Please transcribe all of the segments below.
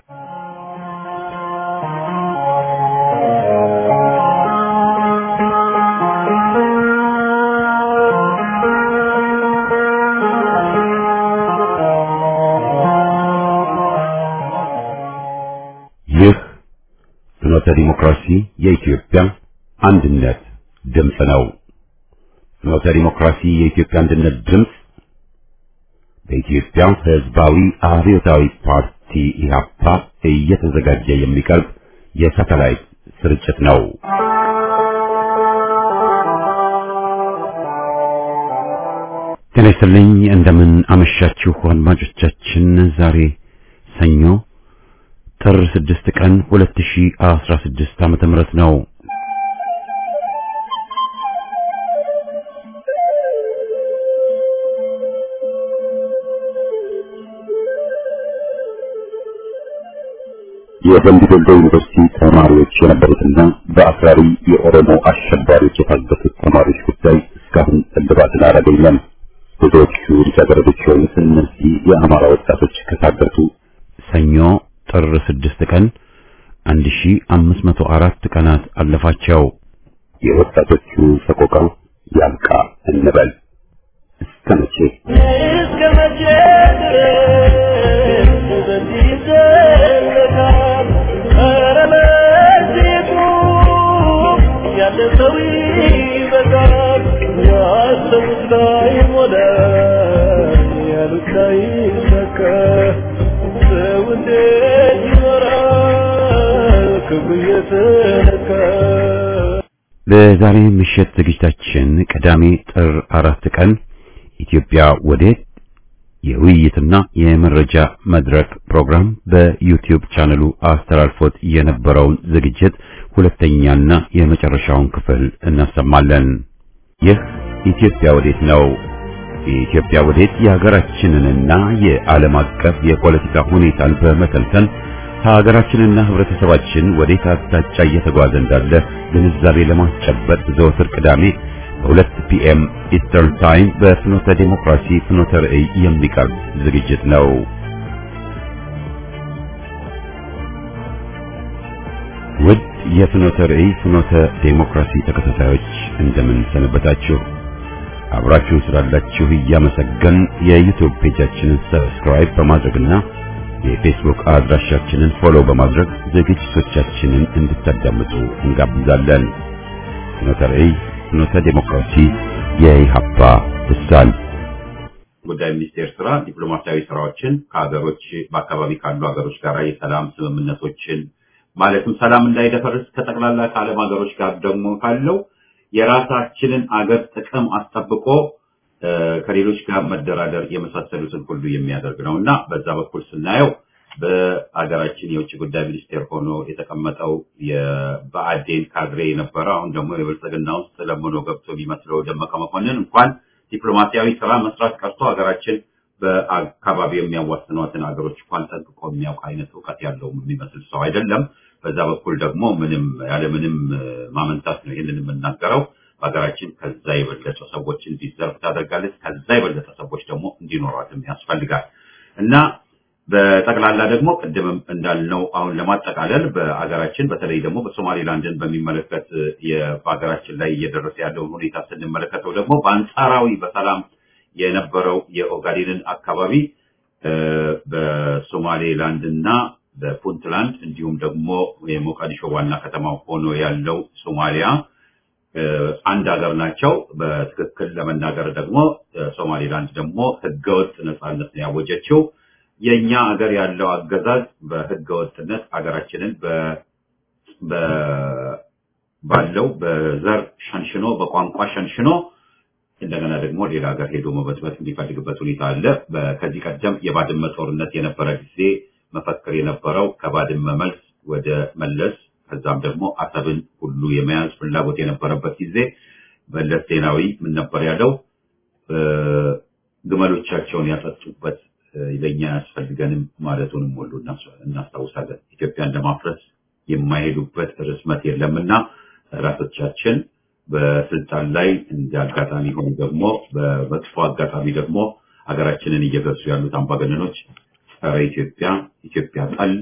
ይህ ፍኖተ ዲሞክራሲ የኢትዮጵያ አንድነት ድምፅ ነው። ፍኖተ ዲሞክራሲ የኢትዮጵያ አንድነት ድምፅ በኢትዮጵያ ሕዝባዊ አብዮታዊ ፓርቲ ኢህአፓ እየተዘጋጀ የሚቀርብ የሳተላይት ስርጭት ነው። ጤና ይስጥልኝ። እንደምን አመሻችሁ አድማጮቻችን። ዛሬ ሰኞ ጥር 6 ቀን 2016 ዓመተ ምህረት ነው። የደምቢ ዶሎ ዩኒቨርሲቲ ተማሪዎች የነበሩትና በአክራሪ የኦሮሞ አሸባሪዎች የታገቱት ተማሪዎች ጉዳይ እስካሁን እልባትን አላገኘም። ብዙዎቹ ልጃገረዶች የሆኑት እነዚህ የአማራ ወጣቶች ከታገቱ ሰኞ ጥር 6 ቀን 1504 ቀናት አለፋቸው። የወጣቶቹ ሰቆቃ ያብቃ እንበል። እስከ መቼ እስከ መቼ ድረስ በዚህ ይዘለቃል? ኧረ በዚሁ ያለ ሰው ይበዛል። ያሰቡት ላይ ሞላ፣ ያሉት ላይ ሰካ። ሰው እንዴት ይኖራል ክብሩ እየተነካ? በዛሬ ምሽት ዝግጅታችን ቅዳሜ ጥር አራት ቀን ኢትዮጵያ ወዴት የውይይትና የመረጃ መድረክ ፕሮግራም በዩቲዩብ ቻነሉ አስተላልፎት የነበረውን ዝግጅት ሁለተኛና የመጨረሻውን ክፍል እናሰማለን። ይህ ኢትዮጵያ ወዴት ነው። የኢትዮጵያ ወዴት የሀገራችንንና የዓለም አቀፍ የፖለቲካ ሁኔታን በመተንተን ሀገራችንና ሕብረተሰባችን ወዴት አቅጣጫ እየተጓዘ እንዳለ ግንዛቤ ለማስጨበጥ ዘወትር ቅዳሜ በሁለት ፒኤም ኢስተርን ታይም በፍኖተ ዴሞክራሲ ፍኖተ ርዕይ የሚቀርብ ዝግጅት ነው። ውድ የፍኖተ ርዕይ ፍኖተ ዴሞክራሲ ተከታታዮች እንደምን ሰነበታችሁ? አብራችሁን ስላላችሁ እያመሰገን የዩቲዩብ ፔጃችንን ሰብስክራይብ በማድረግና የፌስቡክ አድራሻችንን ፎሎ በማድረግ ዝግጅቶቻችንን እንድታዳምጡ እንጋብዛለን። ፍኖተ ርዕይ ፍኖተ ዴሞክራሲ የኢሃፓ ልሳን ጉዳይ ሚኒስቴር ስራ ዲፕሎማሲያዊ ስራዎችን ከሀገሮች በአካባቢ ካሉ ሀገሮች ጋር የሰላም ስምምነቶችን ማለትም ሰላም እንዳይደፈርስ ከጠቅላላ ከዓለም ሀገሮች ጋር ደግሞ ካለው የራሳችንን አገር ጥቅም አስጠብቆ እ፣ ከሌሎች ጋር መደራደር የመሳሰሉትን ሁሉ የሚያደርግ ነው እና በዛ በኩል ስናየው በሀገራችን የውጭ ጉዳይ ሚኒስቴር ሆኖ የተቀመጠው የብአዴን ካድሬ የነበረ አሁን ደግሞ የብልጽግና ውስጥ ለምኖ ገብቶ የሚመስለው ደመቀ መኮንን እንኳን ዲፕሎማሲያዊ ስራ መስራት ቀርቶ ሀገራችን በአካባቢው የሚያዋስኗትን ሀገሮች እንኳን ጠንቅቆ የሚያውቅ አይነት እውቀት ያለው የሚመስል ሰው አይደለም። በዛ በኩል ደግሞ ምንም ያለ ምንም ማመንታት ነው ይህንን የምናገረው። በሀገራችን ከዛ የበለጠ ሰዎች እንዲዘርፍ ታደርጋለች። ከዛ የበለጠ ሰዎች ደግሞ እንዲኖሯትም ያስፈልጋል እና በጠቅላላ ደግሞ ቅድምም እንዳልነው አሁን ለማጠቃለል በአገራችን በተለይ ደግሞ በሶማሌላንድን በሚመለከት የ- በሀገራችን ላይ እየደረሰ ያለውን ሁኔታ ስንመለከተው ደግሞ በአንጻራዊ በሰላም የነበረው የኦጋዴንን አካባቢ እ፣ በሶማሌላንድ እና በፑንትላንድ እንዲሁም ደግሞ የሞቃዲሾ ዋና ከተማ ሆኖ ያለው ሶማሊያ እ፣ አንድ ሀገር ናቸው። በትክክል ለመናገር ደግሞ እ፣ ሶማሌላንድ ደግሞ ህገወጥ ነጻነት ነው ያወጀችው። የኛ ሀገር ያለው አገዛዝ በህገወጥነት ሀገራችንን በ በ- ባለው በዘር ሸንሽኖ በቋንቋ ሸንሽኖ እንደገና ደግሞ ሌላ ሀገር ሄዶ መበጥበጥ የሚፈልግበት ሁኔታ አለ። በ- ከዚህ ቀደም የባድመ ጦርነት የነበረ ጊዜ መፈክር የነበረው ከባድመ መልስ ወደ መለስ ከዛም ደግሞ አሰብን ሁሉ የመያዝ ፍላጎት የነበረበት ጊዜ መለስ ዜናዊ ምን ነበር ያለው? እ፣ ግመሎቻቸውን ያጠጡበት እ፣ ለእኛ አያስፈልገንም ማለቱንም ሁሉ እናስ- እናስታውሳለን። ኢትዮጵያን ለማፍረስ የማይሄዱበት ርዝመት የለምና ራሶቻችን በስልጣን ላይ እንደ አጋጣሚ ሆኑ ደግሞ በመጥፎ አጋጣሚ ደግሞ ሀገራችንን እየገዙ ያሉት አምባገነኖች ጸረ ኢትዮጵያ፣ ኢትዮጵያ ጠል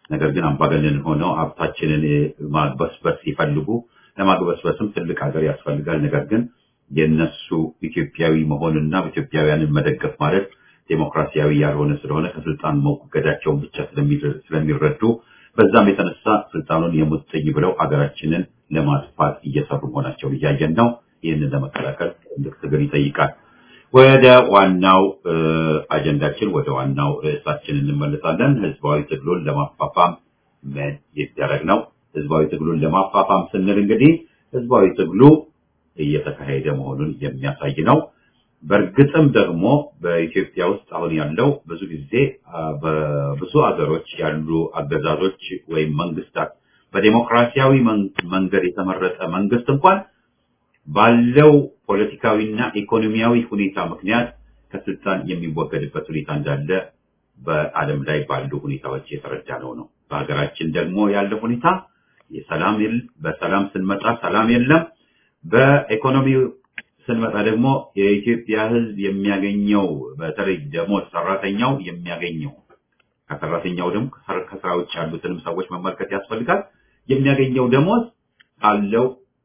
ነገር ግን አምባገነን ሆነው ሀብታችንን ማግበስበስ ሲፈልጉ ለማግበስበስም ትልቅ ሀገር ያስፈልጋል። ነገር ግን የነሱ ኢትዮጵያዊ መሆንና ኢትዮጵያውያንን መደገፍ ማለት ዴሞክራሲያዊ ያልሆነ ስለሆነ ከስልጣን መወገዳቸውን ብቻ ስለሚረዱ በዛም የተነሳ ስልጣኑን የሙጥኝ ብለው ሀገራችንን ለማጥፋት እየሰሩ መሆናቸውን እያየን ነው። ይህንን ለመከላከል ትልቅ ትግል ይጠይቃል። ወደ ዋናው አጀንዳችን ወደ ዋናው ርዕሳችን እንመለሳለን። ህዝባዊ ትግሉን ለማፋፋም ምን ይደረግ ነው? ህዝባዊ ትግሉን ለማፋፋም ስንል እንግዲህ ህዝባዊ ትግሉ እየተካሄደ መሆኑን የሚያሳይ ነው። በእርግጥም ደግሞ በኢትዮጵያ ውስጥ አሁን ያለው ብዙ ጊዜ በብዙ ሀገሮች ያሉ አገዛዞች ወይም መንግስታት በዴሞክራሲያዊ መንገድ የተመረጠ መንግስት እንኳን ባለው ፖለቲካዊና ኢኮኖሚያዊ ሁኔታ ምክንያት ከስልጣን የሚወገድበት ሁኔታ እንዳለ በዓለም ላይ ባሉ ሁኔታዎች የተረዳ ነው ነው። በሀገራችን ደግሞ ያለው ሁኔታ የሰላም በሰላም ስንመጣ ሰላም የለም። በኢኮኖሚው ስንመጣ ደግሞ የኢትዮጵያ ህዝብ የሚያገኘው በተለይ ደሞዝ ሰራተኛው የሚያገኘው ከሰራተኛው ደግሞ ከስራ ውጭ ያሉትንም ሰዎች መመልከት ያስፈልጋል። የሚያገኘው ደሞዝ ካለው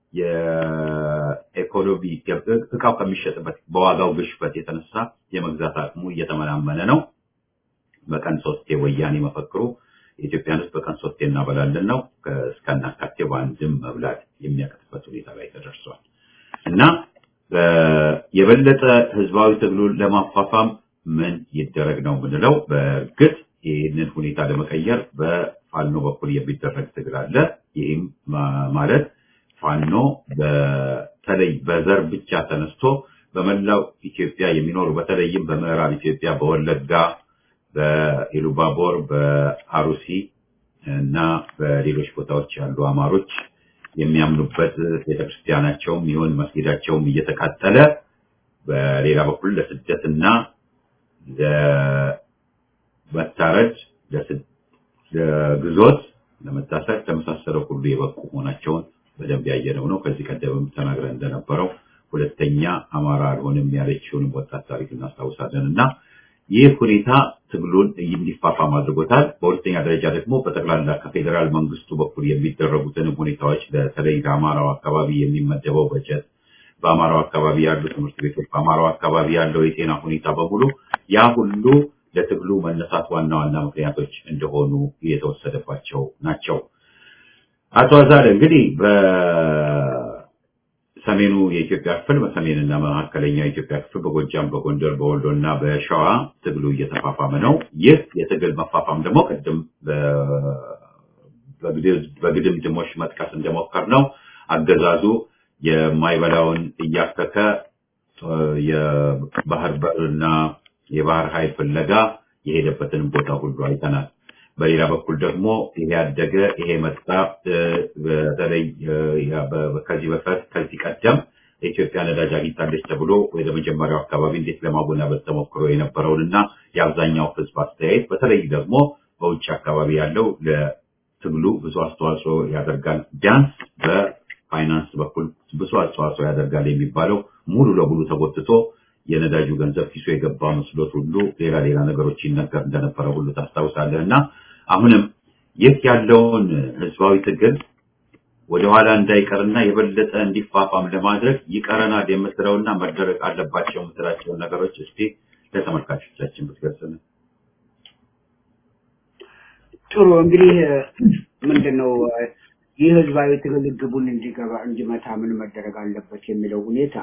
የኢኮኖሚ እቃው ከሚሸጥበት በዋጋው ግሽበት የተነሳ የመግዛት አቅሙ እየተመናመነ ነው። በቀን ሶስቴ ወያኔ መፈክሩ የኢትዮጵያን ህዝብ በቀን ሶስቴ እናበላለን ነው። እስከናካቴው በአንድም መብላት የሚያቀጥበት ሁኔታ ላይ ተደርሷል እና የበለጠ ህዝባዊ ትግሉን ለማፋፋም ምን ይደረግ ነው የምንለው። በእርግጥ ይህንን ሁኔታ ለመቀየር በፋኖ በኩል የሚደረግ ትግል አለ። ይህም ማለት ፋኖ በተለይ በዘር ብቻ ተነስቶ በመላው ኢትዮጵያ የሚኖሩ በተለይም በምዕራብ ኢትዮጵያ በወለጋ፣ በኢሉባቦር፣ በአሩሲ እና በሌሎች ቦታዎች ያሉ አማሮች የሚያምኑበት ቤተክርስቲያናቸውም ይሁን መስጊዳቸውም እየተቃጠለ በሌላ በኩል ለስደትና ለመታረድ፣ ለግዞት፣ ለመታሰር ለመሳሰለው ሁሉ የበቁ መሆናቸውን በደንብ ያየነው ነው። ከዚህ ቀደምም ተናግረን እንደነበረው ሁለተኛ አማራ አልሆንም ያለችውንም ወጣት ታሪክ እናስታውሳለን እና ይህ ሁኔታ ትግሉን እንዲፋፋም አድርጎታል። በሁለተኛ ደረጃ ደግሞ በጠቅላላ ከፌዴራል መንግስቱ በኩል የሚደረጉትንም ሁኔታዎች በተለይ ለአማራው አካባቢ የሚመደበው በጀት፣ በአማራው አካባቢ ያሉ ትምህርት ቤቶች፣ በአማራው አካባቢ ያለው የጤና ሁኔታ በሙሉ ያ ሁሉ ለትግሉ መነሳት ዋና ዋና ምክንያቶች እንደሆኑ የተወሰደባቸው ናቸው። አቶ አዛለ እንግዲህ በሰሜኑ የኢትዮጵያ ክፍል በሰሜንና መካከለኛው የኢትዮጵያ ክፍል በጎጃም፣ በጎንደር፣ በወሎ እና በሸዋ ትግሉ እየተፋፋመ ነው። ይህ የትግል መፋፋም ደግሞ ቅድም በግድምድሞሽ መጥቀስ እንደሞከር ነው አገዛዙ የማይበላውን እያከከ የባህር በርና የባህር ኃይል ፍለጋ የሄደበትን ቦታ ሁሉ አይተናል። በሌላ በኩል ደግሞ ይሄ ያደገ ይሄ መጣ። በተለይ ከዚህ በፊት ከዚህ ቀደም የኢትዮጵያ ነዳጅ አግኝታለች ተብሎ ወደ መጀመሪያው አካባቢ እንዴት ለማወናበድ ተሞክሮ የነበረውን እና የአብዛኛው ሕዝብ አስተያየት በተለይ ደግሞ በውጭ አካባቢ ያለው ለትግሉ ብዙ አስተዋጽኦ ያደርጋል፣ ቢያንስ በፋይናንስ በኩል ብዙ አስተዋጽኦ ያደርጋል የሚባለው ሙሉ ለሙሉ ተጎትቶ የነዳጁ ገንዘብ ኪሱ የገባ መስሎት ሁሉ ሌላ ሌላ ነገሮች ይነገር እንደነበረ ሁሉ ታስታውሳለህ። እና አሁንም ይህ ያለውን ህዝባዊ ትግል ወደኋላ እንዳይቀርና የበለጠ እንዲፋፋም ለማድረግ ይቀረናል የምትለውና መደረግ አለባቸው የምትላቸውን ነገሮች እስቲ ለተመልካቾቻችን ብትገልጽልን። ጥሩ እንግዲህ ምንድን ነው ይህ ህዝባዊ ትግል ግቡን እንዲገባ እንዲመታ ምን መደረግ አለበት የሚለው ሁኔታ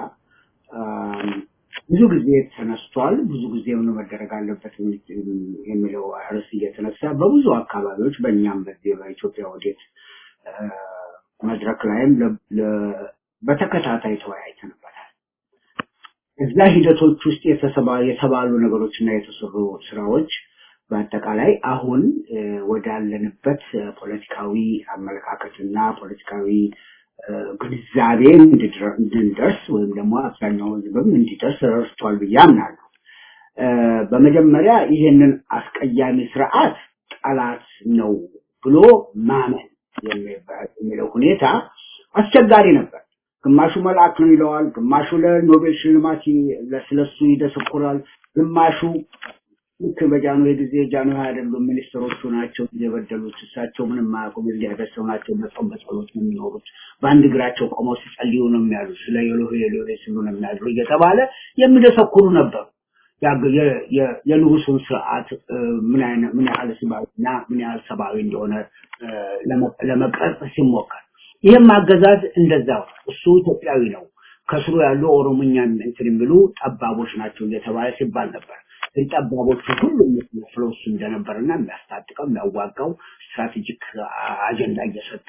ብዙ ጊዜ ተነስቷል። ብዙ ጊዜ ምን መደረግ አለበት የሚለው ርዕስ እየተነሳ በብዙ አካባቢዎች በእኛም በዚህ በኢትዮጵያ ወዴት መድረክ ላይም በተከታታይ ተወያይተንበታል። እዛ ሂደቶች ውስጥ የተባሉ ነገሮች እና የተሰሩ ስራዎች በአጠቃላይ አሁን ወዳለንበት ፖለቲካዊ አመለካከትና ፖለቲካዊ ግንዛቤ እንድንደርስ ወይም ደግሞ አብዛኛው ህዝብም እንዲደርስ ረድቷል ብዬ አምናለሁ። በመጀመሪያ ይህንን አስቀያሚ ስርዓት ጠላት ነው ብሎ ማመን የሚለው ሁኔታ አስቸጋሪ ነበር። ግማሹ መልአክ ነው ይለዋል፣ ግማሹ ለኖቤል ሽልማት ስለሱ ይደሰኩራል፣ ግማሹ ልክ በጃንሆይ ጊዜ ጃንሆይ አይደሉም ሚኒስትሮቹ ናቸው የበደሉት። እሳቸው ምንም አያውቁም። እዚህ ያደርሰው ናቸው። በጾም በጸሎት ነው የሚኖሩት። በአንድ እግራቸው ቆመው ሲጸልዩ ነው የሚያሉት። ስለ የሎሄ የሎሄ ሲሉ ነው የሚያድሩ እየተባለ የሚደሰኩሩ ነበሩ። ያ- የ- የ- የንጉሱን ስርዓት እ፣ ምን አይነት ምን ያህል ስባዊና ምን ያህል ሰብአዊ እንደሆነ እ፣ ለመ- ለመቅረጽ ሲሞከር ይህም አገዛዝ እንደዛው ነው። እሱ ኢትዮጵያዊ ነው። ከስሩ ያሉ ኦሮሞኛ እንትን የሚሉ ጠባቦች ናቸው እየተባለ ሲባል ነበር። ግን ጠባቦቹ ሁሉ የሚመስለው እሱ እንደነበርና የሚያስታጥቀው የሚያዋጋው ስትራቴጂክ አጀንዳ እየሰጠ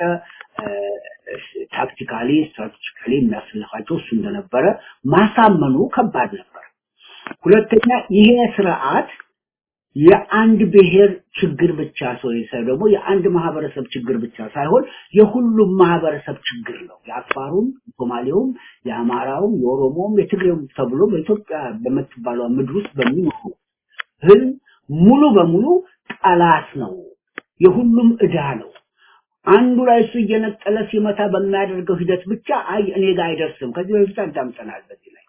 ታክቲካሊ ስትራቴጂካሊ የሚያስልፋቸው እሱ እንደነበረ ማሳመኑ ከባድ ነበር። ሁለተኛ ይሄ ስርዓት የአንድ ብሔር ችግር ብቻ ሰው ደግሞ የአንድ ማህበረሰብ ችግር ብቻ ሳይሆን የሁሉም ማህበረሰብ ችግር ነው። የአፋሩም፣ የሶማሌውም፣ የአማራውም፣ የኦሮሞውም፣ የትግሬውም ተብሎ በኢትዮጵያ በምትባለው ምድር ውስጥ በሚኖሩ ህዝብ ሙሉ በሙሉ ጠላት ነው። የሁሉም ዕዳ ነው። አንዱ ላይ እሱ እየነጠለ ሲመታ በሚያደርገው ሂደት ብቻ አይ እኔ ጋር አይደርስም። ከዚህ በፊት አዳምጠናል በዚህ ላይ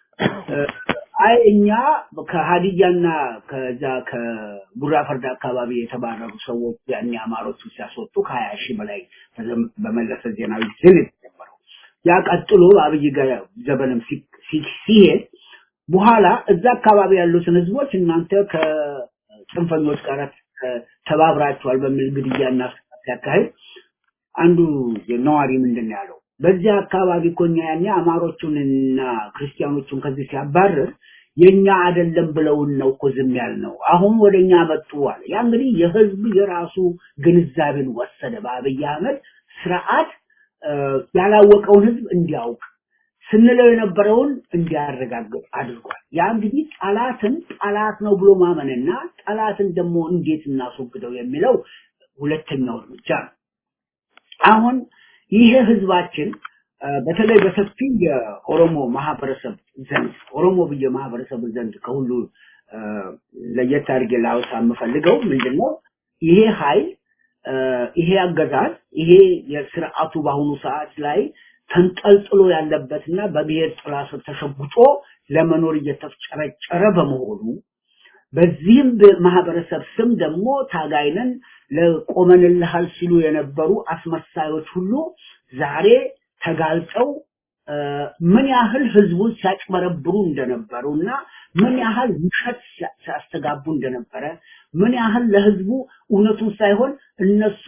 አይ እኛ ከሀዲያና ከዛ ከቡራ ፈርዳ አካባቢ የተባረሩ ሰዎች ያኔ አማሮቹ ሲያስወጡ ከሀያ ሺህ በላይ በዘም- በመለሰ ዜናዊ ስል የተጀመረው ያ ቀጥሎ በአብይ ጋ- ዘመንም ሲ- ሲ- ሲሄድ በኋላ እዛ አካባቢ ያሉትን ህዝቦች እናንተ ከጽንፈኞች ጋር ተ- ተባብራችኋል በሚል ግድያና ስቃይ ሲያካሂድ አንዱ ነዋሪ ምንድን ነው ያለው? በዚያ አካባቢ እኮ እኛ ያኔ አማሮቹንና ክርስቲያኖቹን ከዚህ ሲያባርር የኛ አይደለም ብለውን ነው እኮ ዝም ያልነው። አሁን ወደኛ መጡ አለ። ያ እንግዲህ የህዝብ የራሱ ግንዛቤን ወሰደ። በአብይ አህመድ ስርዓት እ፣ ያላወቀውን ህዝብ እንዲያውቅ ስንለው የነበረውን እንዲያረጋግጥ አድርጓል። ያ እንግዲህ ጠላትን ጠላት ነው ብሎ ማመንና ጠላትን ደግሞ እንዴት እናስወግደው የሚለው ሁለተኛው እርምጃ ነው። አሁን ይሄ ህዝባችን እ፣ በተለይ በሰፊ የኦሮሞ ማህበረሰብ ዘንድ ኦሮሞ ብዬ ማህበረሰብ ዘንድ ከሁሉ እ፣ ለየት አድርጌ ላውሳ የምፈልገው ምንድነው ይሄ ኃይል እ፣ ይሄ አገዛዝ ይሄ የስርዓቱ በአሁኑ ሰዓት ላይ ተንጠልጥሎ ያለበትና በብሔር ጥላ ስር ተሸጉጦ ለመኖር እየተፍጨረጨረ በመሆኑ በዚህም ማህበረሰብ ስም ደግሞ ታጋይነን ለቆመንልሃል ሲሉ የነበሩ አስመሳዮች ሁሉ ዛሬ ተጋልጠው እ፣ ምን ያህል ህዝቡን ሲያጭበረብሩ እንደነበሩ እና ምን ያህል ውሸት ሲያ- ሲያስተጋቡ እንደነበረ ምን ያህል ለህዝቡ እውነቱን ሳይሆን እነሱ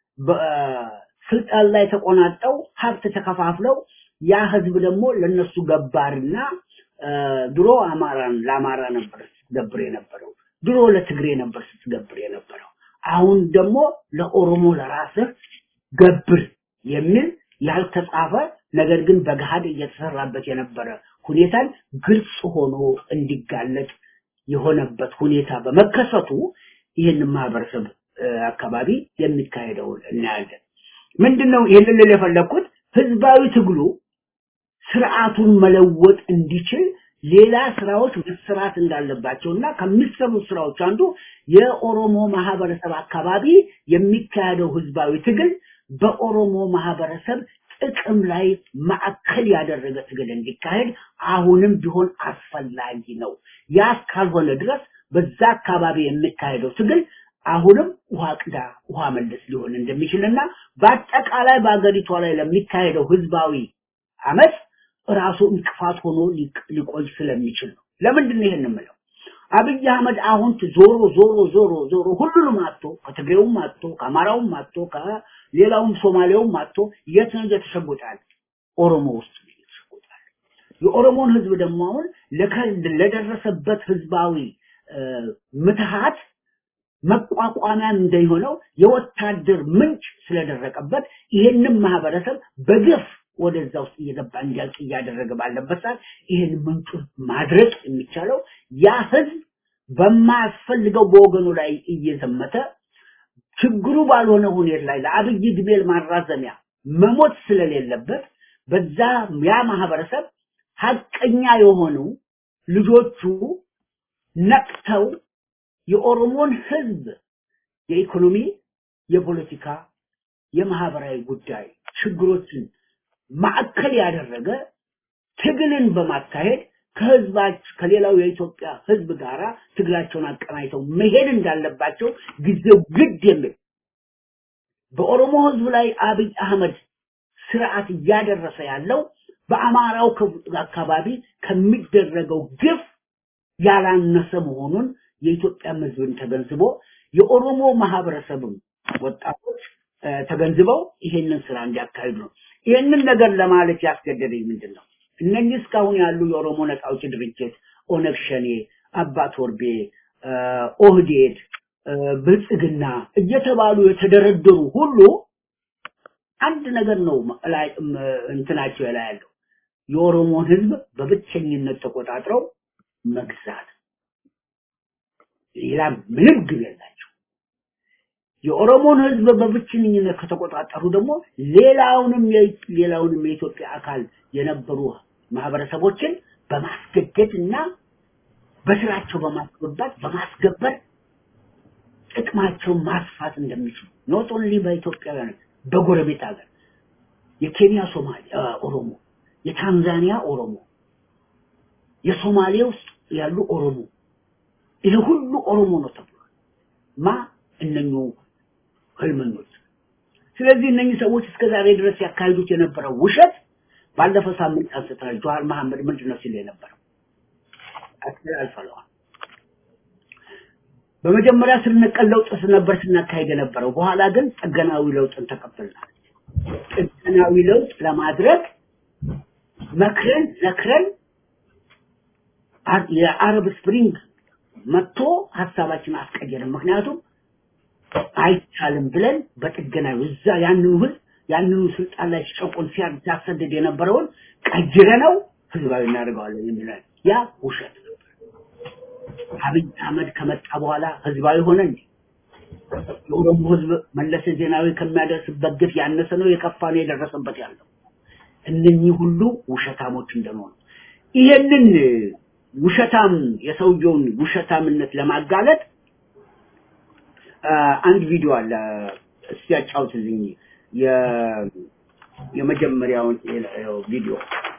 በስልጣን ላይ ተቆናጠው ሀብት ተከፋፍለው ያ ህዝብ ደግሞ ለነሱ ገባርና እ፣ ድሮ አማራን ለአማራ ነበር ስትገብር የነበረው ድሮ ለትግሬ ነበር ስትገብር የነበረው አሁን ደግሞ ለኦሮሞ ለራስህ ገብር የሚል ያልተጻፈ ነገር ግን በገሃድ እየተሰራበት የነበረ ሁኔታን ግልጽ ሆኖ እንዲጋለጥ የሆነበት ሁኔታ በመከሰቱ ይህንን ማህበረሰብ እ፣ አካባቢ የሚካሄደውን እናያለን። ምንድነው ይህንን ልል የፈለግኩት ህዝባዊ ትግሉ ስርዓቱን መለወጥ እንዲችል ሌላ ስራዎች መሰራት እንዳለባቸው እና ከሚሰሩ ስራዎች አንዱ የኦሮሞ ማህበረሰብ አካባቢ የሚካሄደው ህዝባዊ ትግል በኦሮሞ ማህበረሰብ ጥቅም ላይ ማዕከል ያደረገ ትግል እንዲካሄድ አሁንም ቢሆን አስፈላጊ ነው። ያ ካልሆነ ድረስ በዛ አካባቢ የሚካሄደው ትግል አሁንም ውሃ ቅዳ ውሃ መለስ ሊሆን እንደሚችልና በአጠቃላይ በአገሪቷ ላይ ለሚካሄደው ህዝባዊ አመት ራሱ እንቅፋት ሆኖ ሊቅ- ሊቆይ ስለሚችል ነው። ለምንድን ነው ይሄን የምለው? አብይ አህመድ አሁን ዞሮ ዞሮ ዞሮ ዞሮ ሁሉንም አጥቶ ከትግሬውም አጥቶ ከአማራውም አጥቶ ከሌላውም ሶማሌውም አጥቶ የት ነው እየተሸጎጣል? ኦሮሞ ውስጥ ነው እየተሸጎጣል። የኦሮሞን ህዝብ ደግሞ አሁን ለከ- ለደረሰበት ህዝባዊ እ፣ ምትሃት መቋቋሚያ እንደሆነው የወታደር ምንጭ ስለደረቀበት ይህንን ማህበረሰብ በግፍ ወደዛ ውስጥ እየገባ እንዲያልቅ እያደረገ ባለበት ሰዓት ይህን ምንጩ ማድረቅ የሚቻለው ያ ህዝብ በማያስፈልገው በወገኑ ላይ እየዘመተ ችግሩ ባልሆነ ሁኔታ ላይ ለአብይ ዕድሜ ማራዘሚያ መሞት ስለሌለበት በዛ ያ ማህበረሰብ ሀቀኛ የሆኑ ልጆቹ ነቅተው የኦሮሞን ህዝብ የኢኮኖሚ፣ የፖለቲካ፣ የማህበራዊ ጉዳይ ችግሮችን ማዕከል ያደረገ ትግልን በማካሄድ ከህዝባች ከሌላው የኢትዮጵያ ህዝብ ጋራ ትግላቸውን አቀናጅተው መሄድ እንዳለባቸው ጊዜው ግድ የሚል በኦሮሞ ህዝብ ላይ አብይ አህመድ ስርዓት እያደረሰ ያለው በአማራው አካባቢ ከሚደረገው ግፍ ያላነሰ መሆኑን የኢትዮጵያ ህዝብን ተገንዝቦ የኦሮሞ ማህበረሰብም ወጣቶች ተገንዝበው ይሄንን ስራ እንዲያካሂዱ ነው። ይሄንን ነገር ለማለት ያስገደደኝ ምንድን ነው? እነኚህ እስካሁን ያሉ የኦሮሞ ነጻ አውጪ ድርጅት ኦነግ ሸኔ፣ አባ ቶርቤ፣ ኦህዴድ፣ ብልጽግና እየተባሉ የተደረደሩ ሁሉ አንድ ነገር ነው ላይ እንትናቸው ላይ ያለው የኦሮሞን ህዝብ በብቸኝነት ተቆጣጥረው መግዛት ሌላ ምንም ግብ የላቸው። የኦሮሞን ህዝብ በብቸኝነት ከተቆጣጠሩ ደግሞ ሌላውንም ሌላውንም የኢትዮጵያ አካል የነበሩ ማህበረሰቦችን በማስገደድ እና በስራቸው በማስገባት በማስገበር ጥቅማቸውን ማስፋት እንደሚችሉ ኖት ኦንሊ በኢትዮጵያውያን በጎረቤት ሀገር የኬንያ ሶማሌ ኦሮሞ፣ የታንዛኒያ ኦሮሞ፣ የሶማሌ ውስጥ ያሉ ኦሮሞ ይሄ ሁሉ ኦሮሞ ነው ተብሏል። ማ እነኙ ህልመኞች። ስለዚህ እነኚህ ሰዎች እስከ ዛሬ ድረስ ያካሂዱት የነበረው ውሸት ባለፈው ሳምንት አንስተናል። ጀዋር መሐመድ ምንድን ነው ሲል የነበረው አስተላልፈለዋል። በመጀመሪያ ስር ነቀል ለውጥ ነበር ስናካሄድ የነበረው። በኋላ ግን ጥገናዊ ለውጥን ተቀበልናል። ጥገናዊ ለውጥ ለማድረግ መክረን ዘክረን የአረብ ስፕሪንግ መጥቶ ሀሳባችን አስቀየርን። ምክንያቱም አይቻልም ብለን በጥገናዊ እዛ ያንኑ ህዝብ ያንኑ ስልጣን ላይ ሲጨቁን ሲያሰድድ የነበረውን ቀይረ ነው ህዝባዊ እናደርገዋለን የሚለን ያ ውሸት ነበር። አብይ አህመድ ከመጣ በኋላ ህዝባዊ ሆነ እንጂ የኦሮሞ ህዝብ መለስ ዜናዊ ከሚያደርስበት ግፍ ያነሰ ነው የከፋ ነው የደረሰበት ያለው። እነኚህ ሁሉ ውሸታሞች እንደሆኑ ይሄንን ውሸታም የሰውየውን ውሸታምነት ለማጋለጥ አንድ ቪዲዮ አለ። እስቲ ያጫውትልኝ የመጀመሪያውን ቪዲዮ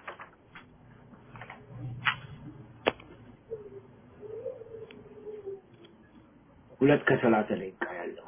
ሁለት ከሰላሳ ደቂቃ ያለው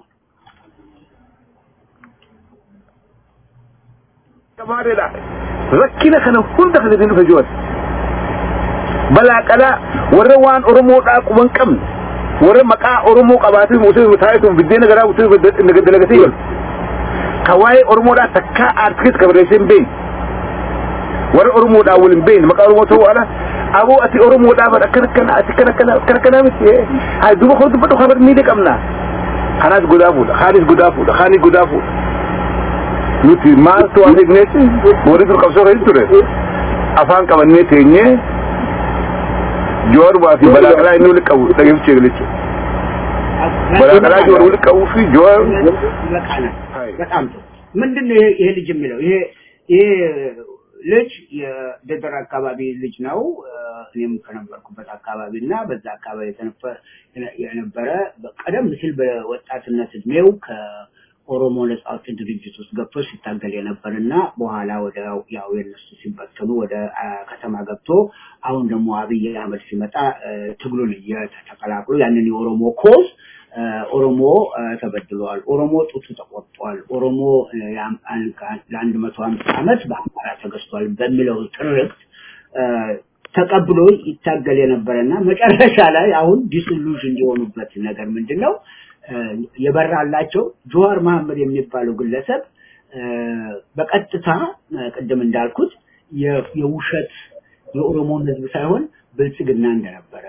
Gabaadheedha. Rakkina kana hunda kan isin dhufe jiran. Balaa qalaa warra waan Oromoodhaa quban qabne warra maqaa Oromoo qabaatee mutuu taa'eetuun biddeena garaa mutuu dalagatee jiru. Ka waa'ee Oromoodhaa takkaa aartikiis kabareessee hin beekne. Warra Oromoodhaa wal hin beekne maqaa Oromoo ta'uu ala aboo ati Oromoodhaa bara akkana akkana ati akkana akkana akkana akkana miti. Haa duuba koo dubbadhu kabar miidhe qabna. Kanaas godaa fuudha. Kaanis godaa fuudha. Kaanis godaa fuudha. nuti maaltu as igneetti warri dur qabsoo keessa ture afaan qabannee teenyee joorubaa fi balaa qalaa inni walitti qabu dhageeffachuu eegalechu balaa qalaa joor walitti qabuu fi joor በጣም ጥሩ ምንድን ነው ይሄ ልጅ የሚለው ይሄ ይሄ ልጅ የደደር አካባቢ ልጅ ነው እኔም ከነበርኩበት አካባቢ እና በዛ አካባቢ የነበረ ቀደም ሲል በወጣትነት እድሜው ኦሮሞ ነጻ አውጪ ድርጅት ውስጥ ገብቶ ሲታገል የነበር እና በኋላ ወደ ያው የነሱ ሲበተኑ ወደ ከተማ ገብቶ አሁን ደግሞ አብይ አህመድ ሲመጣ ትግሉን ተቀላቅሎ ያንን የኦሮሞ ኮዝ ኦሮሞ ተበድለዋል፣ ኦሮሞ ጡቱ ተቆርጧል፣ ኦሮሞ ለአንድ መቶ አምስት ዓመት በአማራ ተገዝቷል በሚለው ትርክት ተቀብሎ ይታገል የነበረና መጨረሻ ላይ አሁን ዲስሉዥን የሆኑበት ነገር ምንድን ነው? የበራላቸው ጆዋር መሐመድ የሚባለው ግለሰብ በቀጥታ ቅድም እንዳልኩት የውሸት የኦሮሞን ህዝብ ሳይሆን ብልጽግና እንደነበረ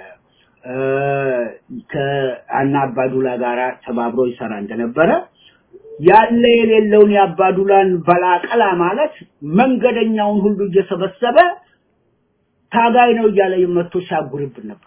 ከአና አባዱላ ጋራ ተባብሮ ይሰራ እንደነበረ ያለ የሌለውን የአባዱላን በላቀላ ማለት መንገደኛውን ሁሉ እየሰበሰበ ታጋይ ነው እያለ መጥቶ ሲያጉርብን ነበር።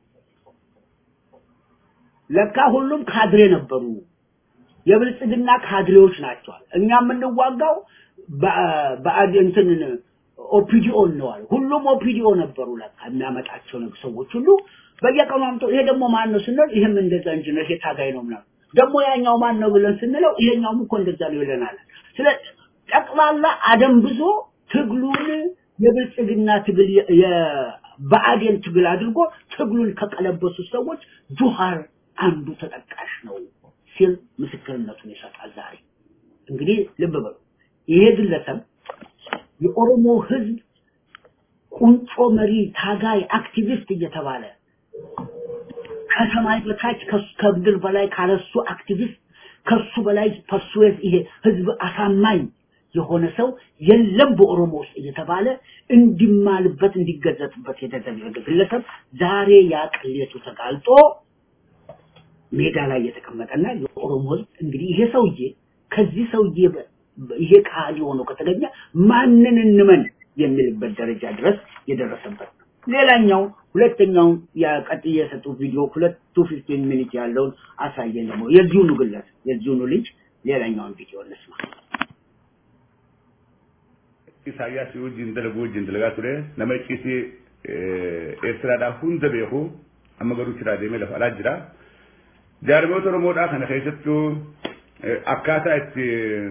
ለካ ሁሉም ካድሬ ነበሩ። የብልጽግና ካድሬዎች ናቸዋል። እኛ የምንዋጋው በአድንትን ኦፒዲኦ ነዋል። ሁሉም ኦፒዲኦ ነበሩ። ለካ የሚያመጣቸው ነው ሰዎች ሁሉ በየቀኑ አምጥተው ይሄ ደግሞ ማን ነው ስንል ይህም እንደዛ እንጂ ነው ይሄ ታጋይ ነው ምናምን ደግሞ ያኛው ማን ነው ብለን ስንለው ይሄኛውም እኮ እንደዛ ነው ይለናል። ስለ ጠቅላላ አደንብዞ ትግሉን የብልጽግና ትግል በአዴን ትግል አድርጎ ትግሉን ከቀለበሱ ሰዎች ጁሃር አንዱ ተጠቃሽ ነው ሲል ምስክርነቱን ይሰጣል። ዛሬ እንግዲህ ልብ በሉ ይሄ ግለሰብ የኦሮሞ ህዝብ ቁንጮ መሪ፣ ታጋይ፣ አክቲቪስት እየተባለ ከሰማይ በታች ከምድር በላይ ካለሱ አክቲቪስት ከሱ በላይ ፐርሱዌዝ ይሄ ህዝብ አሳማኝ የሆነ ሰው የለም በኦሮሞ ውስጥ እየተባለ እንዲማልበት እንዲገዘትበት የተደረገ ግለሰብ ዛሬ ያ ቅሌቱ ተጋልጦ ሜዳ ላይ የተቀመጠና የኦሮሞ ህዝብ እንግዲህ ይሄ ሰውዬ ከዚህ ሰውዬ ይሄ ቃል ሆኖ ከተገኘ ማንን እንመን የሚልበት ደረጃ ድረስ የደረሰበት ነው። ሌላኛው ሁለተኛው ቀጥዬ የሰጡት ቪዲዮ ሁለት ቱ ፊፍቲን ሚኒት ያለውን አሳየን። ደግሞ የዚሁኑ ግለሰብ የዚሁኑ ልጅ ሌላኛውን ቪዲዮ እንስማ። ኢሳያስ wajjin dalagu wajjin dalagaa ture nama icciitii eertiraadhaa hunda beeku amma garuu chiraa deemee lafa alaa jira. Jaarmoota Oromoodhaa kana keessattuu akkaataa itti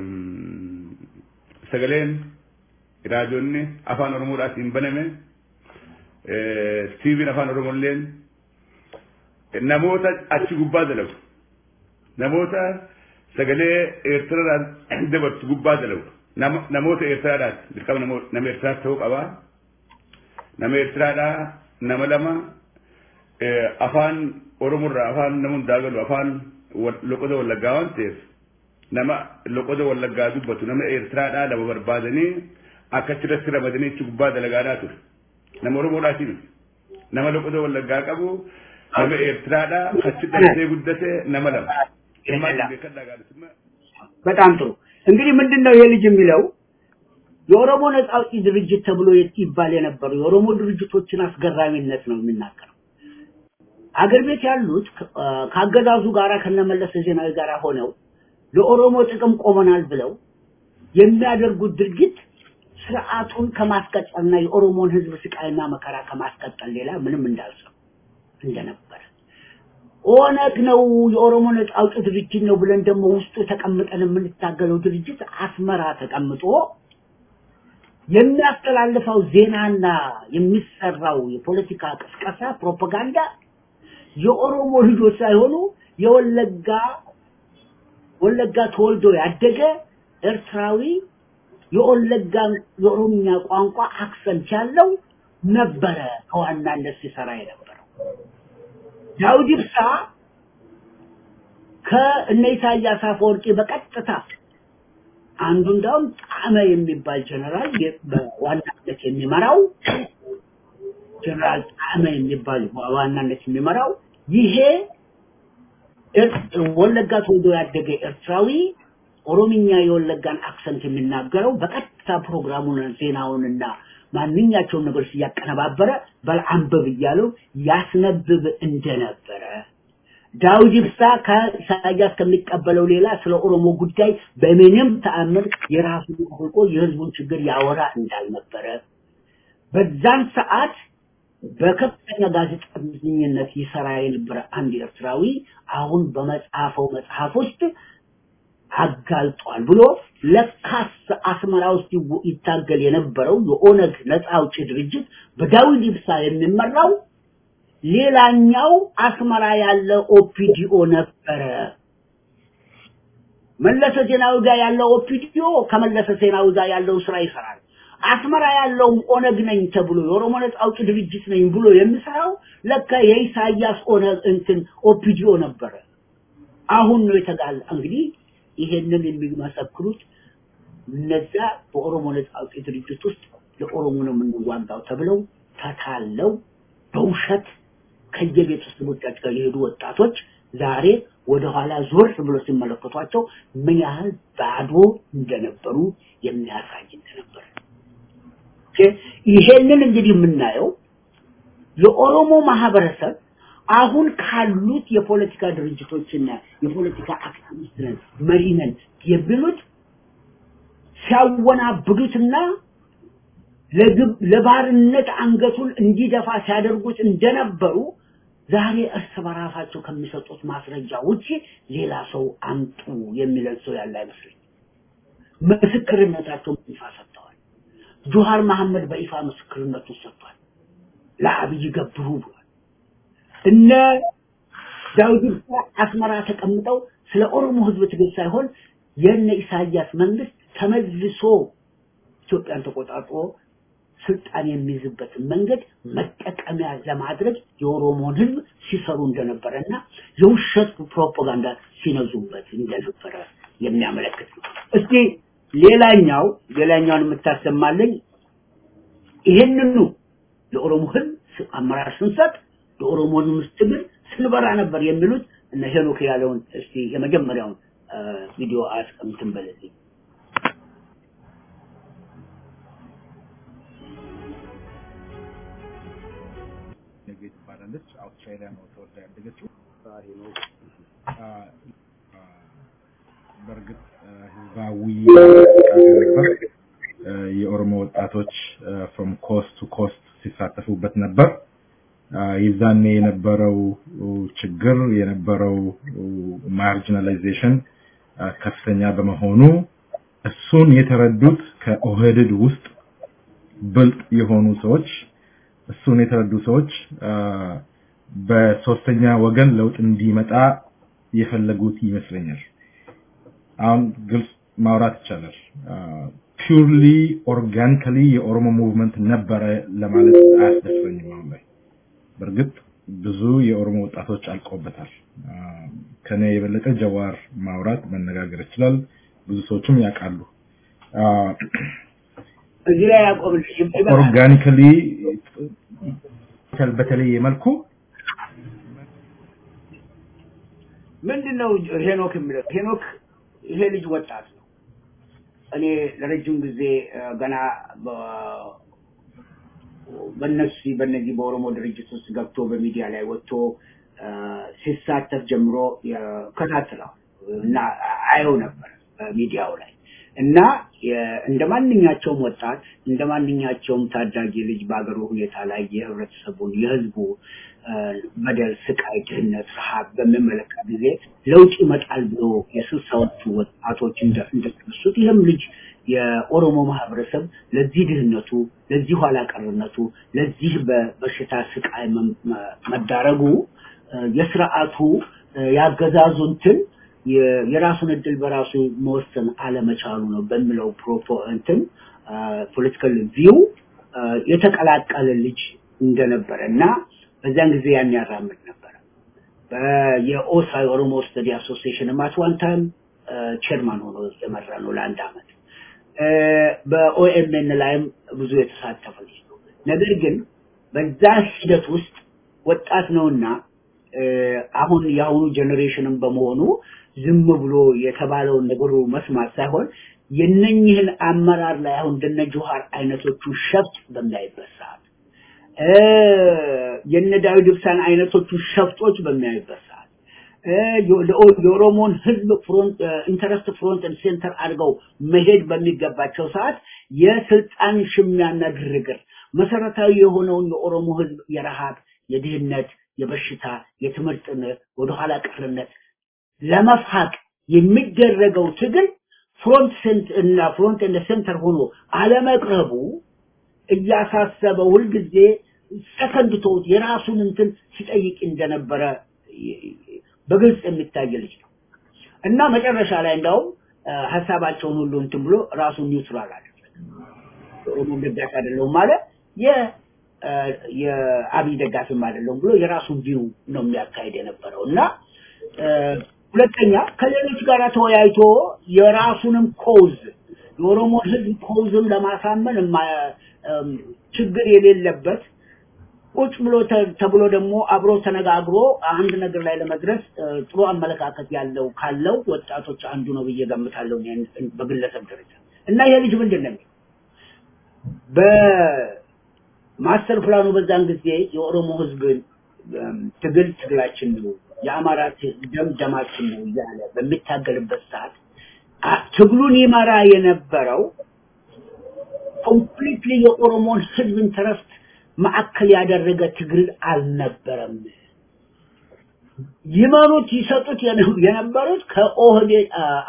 sagaleen raadiyoonni afaan Oromoodhaatiin baname tiiviin afaan Oromolleen namoota achi gubbaa dalagu namoota sagalee eertiraadhaan dabarsu gubbaa dalagu namoota eertiraadhaati dirqama nama eertiraa ta'uu qaba nama eertiraadhaa nama lama afaan Oromorraa afaan nama hundaa galu afaan loqoda wallaggaa waan ta'eef nama loqoda wallaggaa dubbatu nama eertiraadhaa lama barbaadanii akkachirratti ramadanii achi gubbaa dalagaadhaa ture. nama Oromoodhaati miti. Nama loqoda wallaggaa qabu nama Eertiraadhaa achi dhalatee guddate nama lama. በጣም ጥሩ እንግዲህ ምንድን ነው ይሄ ልጅ የሚለው የኦሮሞ ነጻ አውጪ ድርጅት ተብሎ ይባል የነበረው የኦሮሞ ድርጅቶችን አስገራሚነት ነው የሚናገረው። አገር ቤት ያሉት ከአገዛዙ ጋራ ከነመለስ ዜናዊ ጋር ሆነው ለኦሮሞ ጥቅም ቆመናል ብለው የሚያደርጉት ድርጊት ስርዓቱን ከማስቀጠልና የኦሮሞን ህዝብ ስቃይና መከራ ከማስቀጠል ሌላ ምንም እንዳልሰው እንደነበረ ኦነግ ነው የኦሮሞ ነጻ አውጪ ድርጅት ነው ብለን ደግሞ ውስጡ ተቀምጠን የምንታገለው ድርጅት አስመራ ተቀምጦ የሚያስተላልፈው ዜናና የሚሰራው የፖለቲካ ቅስቀሳ ፕሮፓጋንዳ የኦሮሞ ልጆች ሳይሆኑ የወለጋ ወለጋ ተወልዶ ያደገ ኤርትራዊ የወለጋ የኦሮምኛ ቋንቋ አክሰንት ያለው ነበረ ከዋናነት ሲሰራ የነበረው። ዳውድ ኢብሳ ከእነ ኢሳያስ አፈወርቂ በቀጥታ አንዱ እንዳውም ጣመ የሚባል ጀነራል በዋናነት የሚመራው ጀነራል ጣመ የሚባል በዋናነት የሚመራው ይሄ ወለጋ ተወልዶ ያደገ ኤርትራዊ ኦሮምኛ የወለጋን አክሰንት የሚናገረው በቀጥታ ፕሮግራሙን ዜናውንና ማንኛቸውን ነገሮች እያቀነባበረ በልአንብብ እያለው ያስነብብ እንደነበረ ዳውድ ኢብሳ ከኢሳያስ ከሚቀበለው ሌላ ስለ ኦሮሞ ጉዳይ በምንም ተአምር የራሱን አውቆ የህዝቡን ችግር ያወራ እንዳልነበረ በዛን ሰዓት በከፍተኛ ጋዜጠኝነት ይሰራ የነበረ አንድ ኤርትራዊ አሁን በመጽሐፈው መጽሐፍ ውስጥ አጋልጧል ብሎ ለካስ አስመራ ውስጥ ይታገል የነበረው የኦነግ ነፃ አውጪ ድርጅት በዳዊት ኢብሳ የሚመራው ሌላኛው አስመራ ያለ ኦፒዲኦ ነበረ። መለሰ ዜናዊ ጋር ያለው ኦፒዲኦ ከመለሰ ዜናዊ ጋር ያለው ስራ ይሰራል። አስመራ ያለው ኦነግ ነኝ ተብሎ የኦሮሞ ነፃ አውጪ ድርጅት ነኝ ብሎ የሚሰራው ለካ የኢሳያስ ኦነግ እንትን ኦፒዲኦ ነበረ። አሁን ነው የተጋለ እንግዲህ ይሄንን የሚመሰክሩት እነዛ በኦሮሞ ነፃ አውጪ ድርጅት ውስጥ ለኦሮሞ ነው የምንዋጋው ተብለው ተታለው በውሸት ከየቤተሰቦቻቸው ጋር የሄዱ ወጣቶች ዛሬ ወደኋላ ዞር ብሎ ሲመለከቷቸው ምን ያህል ባዶ እንደነበሩ የሚያሳይ እንደነበረ ይሄንን እንግዲህ የምናየው የኦሮሞ ማህበረሰብ አሁን ካሉት የፖለቲካ ድርጅቶችና የፖለቲካ አክቲቪስት ነን መሪ ነን የሚሉት ሲያወናብዱትና ለባርነት አንገቱን እንዲደፋ ሲያደርጉት እንደነበሩ ዛሬ እርስ በራሳቸው ከሚሰጡት ማስረጃ ውጪ ሌላ ሰው አምጡ የሚለን ሰው ያለ አይመስለኝ። ምስክርነታቸውን ይፋ ሰጥተዋል። ጁሃር መሐመድ በይፋ ምስክርነቱን ሰጥቷል። ለአብይ ገብሩ ብሏል። እነ ዳውድ ኢብሳ አስመራ ተቀምጠው ስለ ኦሮሞ ህዝብ ትግል ሳይሆን የነ ኢሳያስ መንግስት ተመልሶ ኢትዮጵያን ተቆጣጥሮ ስልጣን የሚይዝበትን መንገድ መጠቀሚያ ለማድረግ የኦሮሞን ህዝብ ሲሰሩ እንደነበረና የውሸት ፕሮፓጋንዳ ሲነዙበት እንደነበረ የሚያመለክት ነው። እስቲ ሌላኛው ሌላኛውን የምታሰማልኝ ይህንኑ ለኦሮሞ ህዝብ አመራር ስንሰጥ የኦሮሞን ትግል ስንበራ ነበር የሚሉት እነ ሄኖክ ያለውን እስቲ የመጀመሪያውን ቪዲዮ አስቀምጥን በለልኝ። ነገ ትባላለች። አውስትራሊያ ነው ተወልዳ ያደገችው። በእርግጥ ህዝባዊ እንቅስቃሴ ነበር። የኦሮሞ ወጣቶች ፍሮም ኮስት ቱ ኮስት ሲሳተፉበት ነበር። ይዛኔ የነበረው ችግር የነበረው ማርጂናላይዜሽን ከፍተኛ በመሆኑ እሱን የተረዱት ከኦህዴድ ውስጥ ብልጥ የሆኑ ሰዎች እሱን የተረዱ ሰዎች በሶስተኛ ወገን ለውጥ እንዲመጣ የፈለጉት ይመስለኛል። አሁን ግልጽ ማውራት ይቻላል። ፒውርሊ ኦርጋኒካሊ የኦሮሞ ሙቭመንት ነበረ ለማለት አያስደፍረኝም አሁን ላይ። በእርግጥ ብዙ የኦሮሞ ወጣቶች አልቆበታል። ከኔ የበለጠ ጀዋር ማውራት መነጋገር ይችላል። ብዙ ሰዎችም ያውቃሉ። እዚህ ላይ ያቆምልኝ ኦርጋኒካሊ በተለየ መልኩ ምንድነው ሄኖክ የሚለው ሄኖክ ይሄ ልጅ ወጣት ነው። እኔ ለረጅም ጊዜ ገና በነሱ በነዚህ በኦሮሞ ድርጅት ውስጥ ገብቶ በሚዲያ ላይ ወጥቶ ሲሳተፍ ጀምሮ ከታትለዋል እና አየው ነበር በሚዲያው ላይ እና እንደ ማንኛቸውም ወጣት እንደ ማንኛቸውም ታዳጊ ልጅ በአገሩ ሁኔታ ላይ የህብረተሰቡን የህዝቡ በደል፣ ስቃይ፣ ድህነት፣ ረሃብ በሚመለከት ጊዜ ለውጥ ይመጣል ብሎ የስልሳዎቹ ወጣቶች እንደተነሱት ይህም ልጅ የኦሮሞ ማህበረሰብ ለዚህ ድህነቱ፣ ለዚህ ኋላ ቀርነቱ፣ ለዚህ በበሽታ ስቃይ መዳረጉ የስርዓቱ ያገዛዙ እንትን የራሱን እድል በራሱ መወሰን አለመቻሉ ነው በሚለው ፕሮፖ እንትን ፖለቲካል ቪው የተቀላቀለ ልጅ እንደነበረ እና በዚያን ጊዜ ያን ያራምድ ነበረ። የኦሳ የኦሮሞ ስተዲ አሶሲዬሽን አት ዋን ታይም ቼርማን ሆኖ የመራ ነው ለአንድ አመት። በኦኤምኤን ላይም ብዙ የተሳተፈ ልጅ ነው። ነገር ግን በዛ ሂደት ውስጥ ወጣት ነውና አሁን የአሁኑ ጀኔሬሽንም በመሆኑ ዝም ብሎ የተባለውን ነገሩ መስማት ሳይሆን የነኝህን አመራር ላይ አሁን እንደነ ጆሃር አይነቶቹ ሸፍጥ በሚያይበት ሰዓት የነ ዳዊት ኢብሳን አይነቶቹ ሸፍጦች በሚያይበት ሰዓት የኦሮሞን ህዝብ ፍሮንት ኢንተረስት ፍሮንት ሴንተር አድርገው መሄድ በሚገባቸው ሰዓት የስልጣን ሽሚያና ግርግር መሰረታዊ የሆነውን የኦሮሞ ህዝብ የረሃብ፣ የድህነት፣ የበሽታ፣ የትምህርት ወደኋላ ቀርነት ለመፋቅ የሚደረገው ትግል ፍሮንት ሴንት እና ፍሮንት እንደ ሴንተር ሆኖ አለመቅረቡ እያሳሰበው ሁልጊዜ ሰከንድ ተውት የራሱን እንትን ሲጠይቅ እንደነበረ በግልጽ የሚታይ ልጅ ነው እና መጨረሻ ላይ እንዳውም ሀሳባቸውን ሁሉ እንትን ብሎ ራሱን ኒውትራል አደረገ። ኦሮሞ ደጋፊ አይደለሁም ማለት የአብይ ደጋፊም አይደለሁም ብሎ የራሱን ቪው ነው የሚያካሄድ የነበረው እና ሁለተኛ ከሌሎች ጋር ተወያይቶ የራሱንም ኮዝ የኦሮሞ ህዝብ ኮዝም ለማሳመን ችግር የሌለበት ቁጭ ብሎ ተብሎ ደግሞ አብሮ ተነጋግሮ አንድ ነገር ላይ ለመድረስ ጥሩ አመለካከት ያለው ካለው ወጣቶች አንዱ ነው ብዬ ገምታለሁ በግለሰብ ደረጃ እና ይሄ ልጅ ምንድን ነው በማስተር ፕላኑ በዛን ጊዜ የኦሮሞ ህዝብ ትግል ትግላችን ነው የአማራ ደም ደማችን ነው እያለ በሚታገልበት ሰዓት ትግሉን ይመራ የነበረው ኮምፕሊትሊ የኦሮሞን ህዝብ ኢንተረስት ማዕከል ያደረገ ትግል አልነበረም። ይመሩት ይሰጡት የነበሩት ከኦህዴድ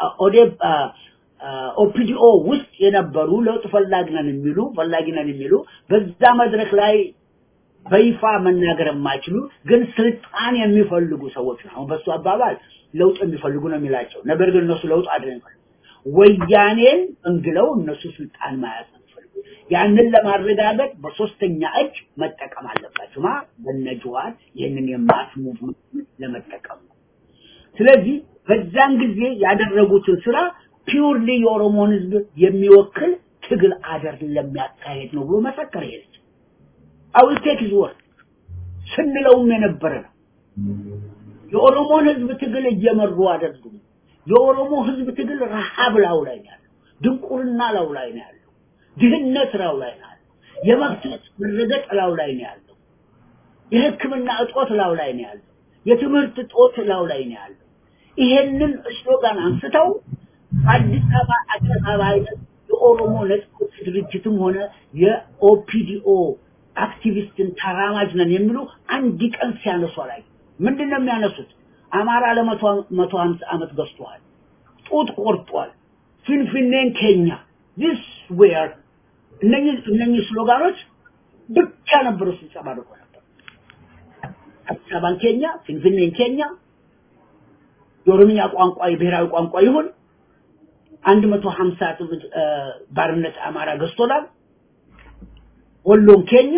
ኦፒዲኦ ውስጥ የነበሩ ለውጥ ፈላጊ ነን የሚሉ ፈላጊ ነን የሚሉ በዛ መድረክ ላይ በይፋ መናገር የማይችሉ ግን ስልጣን የሚፈልጉ ሰዎች ነው። አሁን በሱ አባባል ለውጥ የሚፈልጉ ነው የሚላቸው። ነገር ግን እነሱ ለውጥ አይደለም የሚፈልጉ ወያኔን እንግለው እነሱ ስልጣን መያዝ ነው የሚፈልጉ። ያንን ለማረጋገጥ በሶስተኛ እጅ መጠቀም አለባቸው። ማ በነጅዋር ይህንን የማስ ሙቭመንት ለመጠቀም ነው። ስለዚህ በዛን ጊዜ ያደረጉትን ስራ ፒውርሊ የኦሮሞን ህዝብ የሚወክል ትግል አይደለም የሚያካሄድ ነው ብሎ መሰከረ። ይሄ ልጅ አውል ቴክ ሂዝ ወርድ ስንለውም የነበረ ነው። የኦሮሞን ህዝብ ትግል እየመሩ አይደሉም። የኦሮሞ ህዝብ ትግል ረሃብ ላው ላይ ነው ያለው፣ ድንቁርና ላው ላይ ነው ያለው፣ ድህነት ላው ላይ ነው ያለው፣ የመብት መረገጥ ላው ላይ ነው ያለው፣ የሕክምና እጦት ላው ላይ ነው ያለው፣ የትምህርት እጦት ላው ላይ ነው ያለው። ይሄንን ስሎጋን አንስተው አዲስ አበባ አደባባይ ላይ የኦሮሞ ነጻነት ድርጅትም ሆነ የኦፒዲኦ አክቲቪስትን ተራማጅ ነን የሚሉ አንድ ቀን ሲያነሱ ላይ ምንድን ነው የሚያነሱት? አማራ ለመቶ መቶ ሀምሳ ዓመት ገዝቷል፣ ጡት ቆርጧል፣ ፊንፊኔን ኬኛ ዲስ ዌር እነኚህ እነኚህ ስሎጋኖች ብቻ ነበሩ ሲንጸባረቁ ነበር። አዲስ አበባን ኬኛ፣ ፊንፊኔን ኬኛ፣ የኦሮምኛ ቋንቋ የብሔራዊ ቋንቋ ይሁን አንድ መቶ ሀምሳ ባርነት አማራ ገዝቶናል። ወሎን ኬኛ፣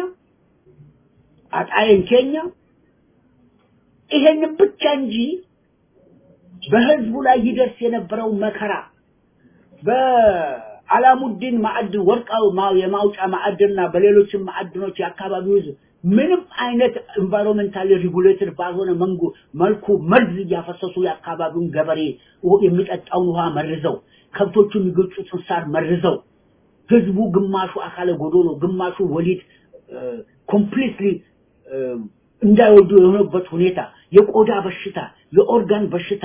አጣዬን ኬኛ ይሄን ብቻ እንጂ በህዝቡ ላይ ይደርስ የነበረው መከራ በአላሙዲን ማዕድን ወርቃው የማውጫ ማዕድንና በሌሎችም ማዕድኖች የአካባቢው ህዝብ ምንም አይነት ኤንቫይሮንሜንታሊ ሪጉሌትድ ባልሆነ መንጉ መልኩ መርዝ እያፈሰሱ የአካባቢውን ገበሬ የሚጠጣውን ውሃ መርዘው ከብቶቹ የሚገጩትን ሳር መርዘው ህዝቡ ግማሹ አካለ ጎዶሎ ግማሹ ወሊድ ኮምፕሊትሊ እንዳይወዱ የሆነበት ሁኔታ የቆዳ በሽታ የኦርጋን በሽታ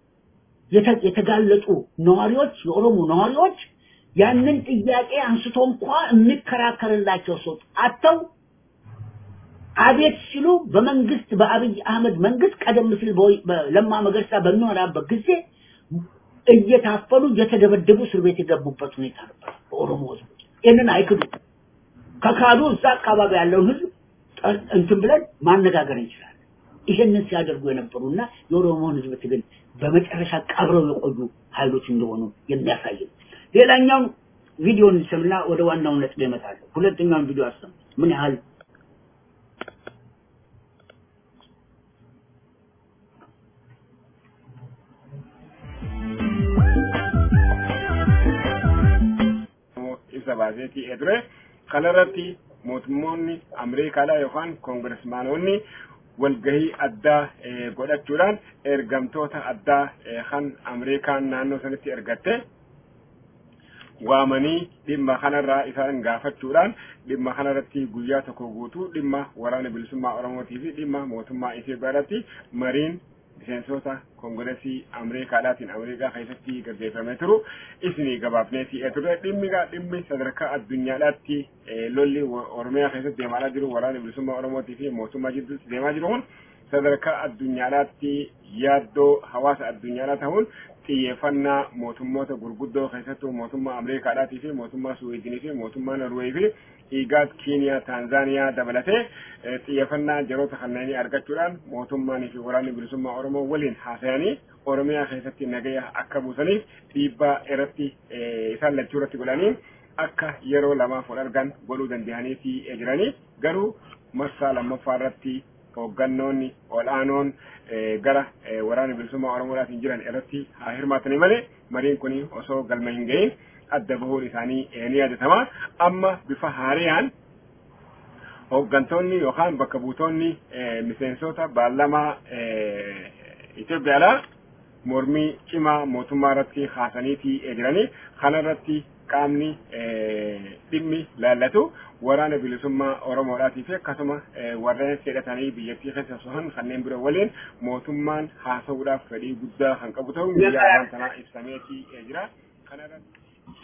የተጋለጡ ነዋሪዎች የኦሮሞ ነዋሪዎች ያንን ጥያቄ አንስቶ እንኳ የሚከራከርላቸው ሰው አጥተው አቤት ሲሉ በመንግስት በአብይ አህመድ መንግስት ቀደም ሲል ለማ መገርሳ በሚመራበት ጊዜ እየታፈኑ እየተደበደቡ እስር ቤት የገቡበት ሁኔታ ነበር በኦሮሞ ህዝብ። ይህንን አይክዱ። ከካዱ እዛ አካባቢ ያለውን ህዝብ እንትን ብለን ማነጋገር እንችላለን። ይሄንን ሲያደርጉ የነበሩና የኦሮሞን ህዝብ ትግል በመጨረሻ ቀብረው የቆዩ ኃይሎች እንደሆኑ የሚያሳይ ነው። ሌላኛውን ቪዲዮ እንሰምና ወደ ዋናው ነጥብ እመጣለሁ። ሁለተኛውን ቪዲዮ አሰሙ። ምን ያህል isa baaseetii edure kanarratti mootummoonni ameerikaadhaa yookaan koongiresmaanonni walgahii addaa godhachuudhaan ergamtoota addaa kan ameerikaan naannoo sanitti ergatte waamanii dhimma kanarraa isaan gaafachuudhaan dhimma kanarratti guyyaa tokko guutuu dhimma waraana bilisummaa oromootii fi dhimma mootummaa Itoophiyaa irratti mariin miseensota koongiresii ameerikaadhaatiin ameerikaa keessatti gaggeeffamee turu isinii gabaafnee si'ee ture dhimmigaa dhimmi sadarkaa addunyaadhaatti lolli oromiyaa keessatti deemaa jiru waraana bilisummaa oromootii fi mootummaa jidduutti deemaa jiru kun sadarkaa addunyaadhaatti yaaddoo hawaasa addunyaadhaa ta'uun xiyyeeffannaa mootummoota gurguddoo keessattuu mootummaa ameerikaadhaatii fi mootummaa suwiidinii fi mootummaa norweey fi igaad kiiniyaa taanzaaniyaa dabalatee xiyyeeffannaa jaroota kanneenii argachuudhaan mootummaanii fi waraanni bilisummaa oromoo waliin haasayanii oromiyaa keessatti nagaya akka buusaniif dhiibbaa irratti isaan lachuu irratti godhanii akka yeroo lamaaf wal argan godhuu danda'anii jiranii garuu marsaa lammaffaa irratti hooggannoonni ol'aanoon gara waraana bilisummaa oromoodhaatiin jiran irratti haa hirmaatanii malee mariin kun osoo galma hin gahin adda bahuun isaanii ni yaadatama amma bifa haariyaan hooggantoonni yookaan bakka buutonni miseensota baarlamaa Itoophiyaadhaa mormii cimaa mootummaa irratti haasaniitii jiranii kana irratti qaamni dhimmi laallatu waraana bilisummaa Oromoodhaatii fi akkasuma warreen hidhatanii biyyattii keessa sohan kanneen biroo waliin mootummaan haasa'uudhaaf fedhii guddaa kan qabu ta'uu biyya afaan sanaa ibsameetii jira. kanarratti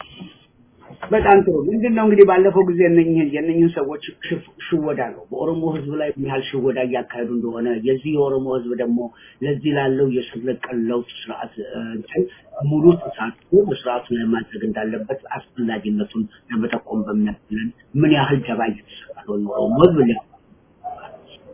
በጣም ጥሩ ምንድን ነው እንግዲህ ባለፈው ጊዜ እነኝህን የእነኝህን ሰዎች ሽወዳ ነው በኦሮሞ ህዝብ ላይ ምን ያህል ሽወዳ እያካሄዱ እንደሆነ የዚህ የኦሮሞ ህዝብ ደግሞ ለዚህ ላለው የስር ነቀል ለውጥ ስርዓት እንትን ሙሉ ተሳትፎ በስርዓቱ ላይ ማድረግ እንዳለበት አስፈላጊነቱን ለመጠቆም በሚያስችለን ምን ያህል ደባ እየተሰራ ነው የኦሮሞ ህዝብ ሊያ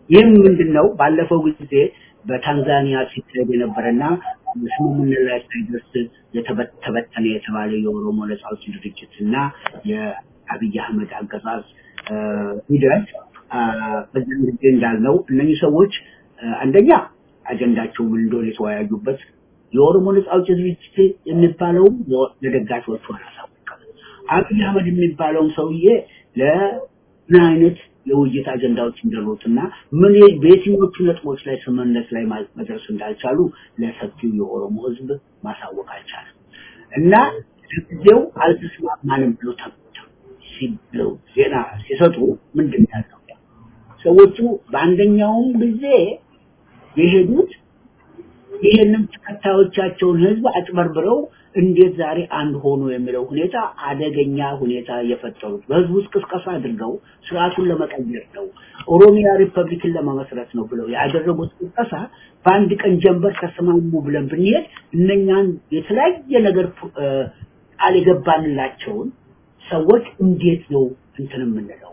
ይህም ምንድነው ባለፈው ጊዜ በታንዛኒያ ሲካሄድ የነበረና ስምምነት ላይ ሳይደርስ የተበተነ የተባለ የኦሮሞ ነጻ አውጪ ድርጅት እና የአብይ አህመድ አገዛዝ ሂደት በዚያን ጊዜ እንዳልነው እነኚህ ሰዎች አንደኛ አጀንዳቸው ምን እንደሆነ የተወያዩበት የኦሮሞ ነጻ አውጪ ድርጅት የሚባለውም ለደጋፊዎቹ አላሳወቀም። አብይ አህመድ የሚባለውን ሰውዬ ለምን አይነት የውይይት አጀንዳዎች እንዳሉትና ምን በየትኞቹ ነጥቦች ላይ ስምምነት ላይ መድረስ እንዳልቻሉ ለሰፊው የኦሮሞ ህዝብ ማሳወቅ አልቻለም እና ጊዜው አልተስማማንም ብሎ ብለው ዜና ሲሰጡ ምንድን ያለው ሰዎቹ በአንደኛውም ጊዜ የሄዱት ይህንን ተከታዮቻቸውን ህዝብ አጭበርብረው እንዴት ዛሬ አንድ ሆኑ የሚለው ሁኔታ አደገኛ ሁኔታ የፈጠሩት በህዝቡ ውስጥ ቅስቀሳ አድርገው ስርዓቱን ለመቀየር ነው፣ ኦሮሚያ ሪፐብሊክን ለመመስረት ነው ብለው ያደረጉት ቅስቀሳ በአንድ ቀን ጀንበር ተስማሙ ብለን ብንሄድ እነኛን የተለያየ ነገር ቃል የገባንላቸውን ሰዎች እንዴት ነው እንትን የምንለው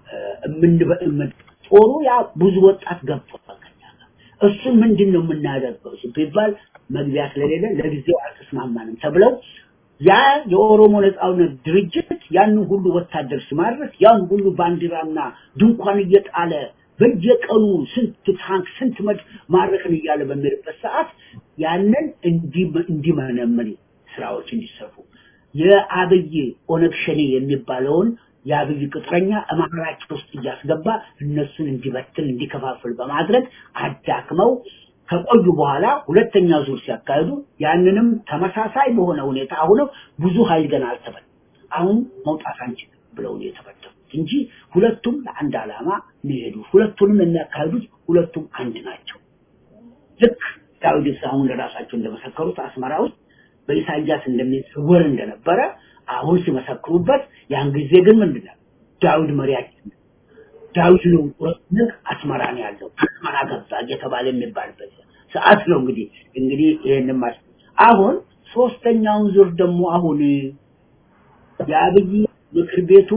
ጦሩ ያ ብዙ ወጣት ገብቷል እሱን ምንድን ነው የምናደርገው ሲባል መግቢያ ስለሌለ ለጊዜው አልተስማማንም ተብለው ያ የኦሮሞ ነጻነት ድርጅት ያንን ሁሉ ወታደር ሲማርክ ያን ሁሉ ባንዲራና ድንኳን እየጣለ በየቀኑ ስንት ታንክ ስንት መድ ማረክን እያለ በሚልበት ሰዓት ያንን እንዲመነምን ስራዎች እንዲሰሩ የአብይ ኦነግ ሸኔ የሚባለውን የአብይ ቅጥረኛ አማራጭ ውስጥ እያስገባ እነሱን እንዲበትን እንዲከፋፍል በማድረግ አዳክመው ከቆዩ በኋላ ሁለተኛ ዙር ሲያካሂዱ ያንንም ተመሳሳይ በሆነ ሁኔታ አሁንም ብዙ ኃይል ገና አልተበል አሁን መውጣት አንችልም ብለው ነው የተበተኑት እንጂ ሁለቱም ለአንድ ዓላማ የሚሄዱ ሁለቱንም የሚያካሂዱት ሁለቱም አንድ ናቸው። ልክ ዳዊት አሁን ለራሳቸው እንደመሰከሩት አስመራ ውስጥ በኢሳያስ እንደሚወር እንደነበረ አሁን ሲመሰክሩበት ያን ጊዜ ግን ምንድነው ዳዊት መሪያችን ዳዊት ነው ቁርጥነቅ አስመራ ነው ያለው አስመራ ገባ እየተባለ የሚባልበት ሰዓት ነው እንግዲህ እንግዲህ ይሄንን ማስ አሁን ሶስተኛውን ዙር ደግሞ አሁን የአብይ ምክር ቤቱ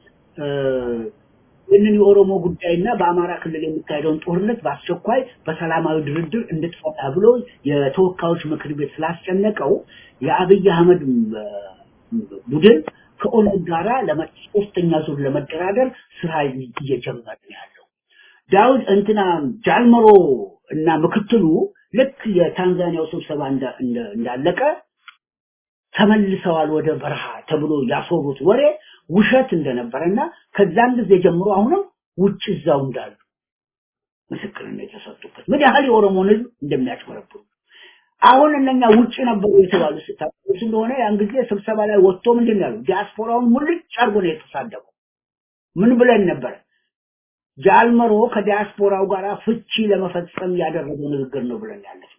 ይህንን የኦሮሞ ጉዳይና በአማራ ክልል የሚካሄደውን ጦርነት በአስቸኳይ በሰላማዊ ድርድር እንድትፈታ ብሎ የተወካዮች ምክር ቤት ስላስጨነቀው የአብይ አህመድ ቡድን ከኦነግ ጋራ ሶስተኛ ዙር ለመደራደር ስራ እየጀመረ ነው ያለው። ዳውድ እንትና ጃልመሮ እና ምክትሉ ልክ የታንዛኒያው ስብሰባ እንዳለቀ ተመልሰዋል ወደ በረሃ ተብሎ ያስወሩት ወሬ ውሸት እንደነበረና ከዛን ጊዜ ጀምሮ አሁንም ውጭ እዛው እንዳሉ ምስክርነት የተሰጡበት ምን ያህል የኦሮሞን ህዝብ እንደሚያጭበረብሩ አሁን እነኛ ውጭ ነበሩ የተባሉ ስታውቁ እንደሆነ ያን ጊዜ ስብሰባ ላይ ወጥቶ ምንድን ነው ያሉ ዲያስፖራውን ሙልጭ አድርጎ ነው የተሳደበው። ምን ብለን ነበር? ጃልመሮ ከዲያስፖራው ጋር ፍቺ ለመፈጸም ያደረገው ንግግር ነው ብለን ያለፍ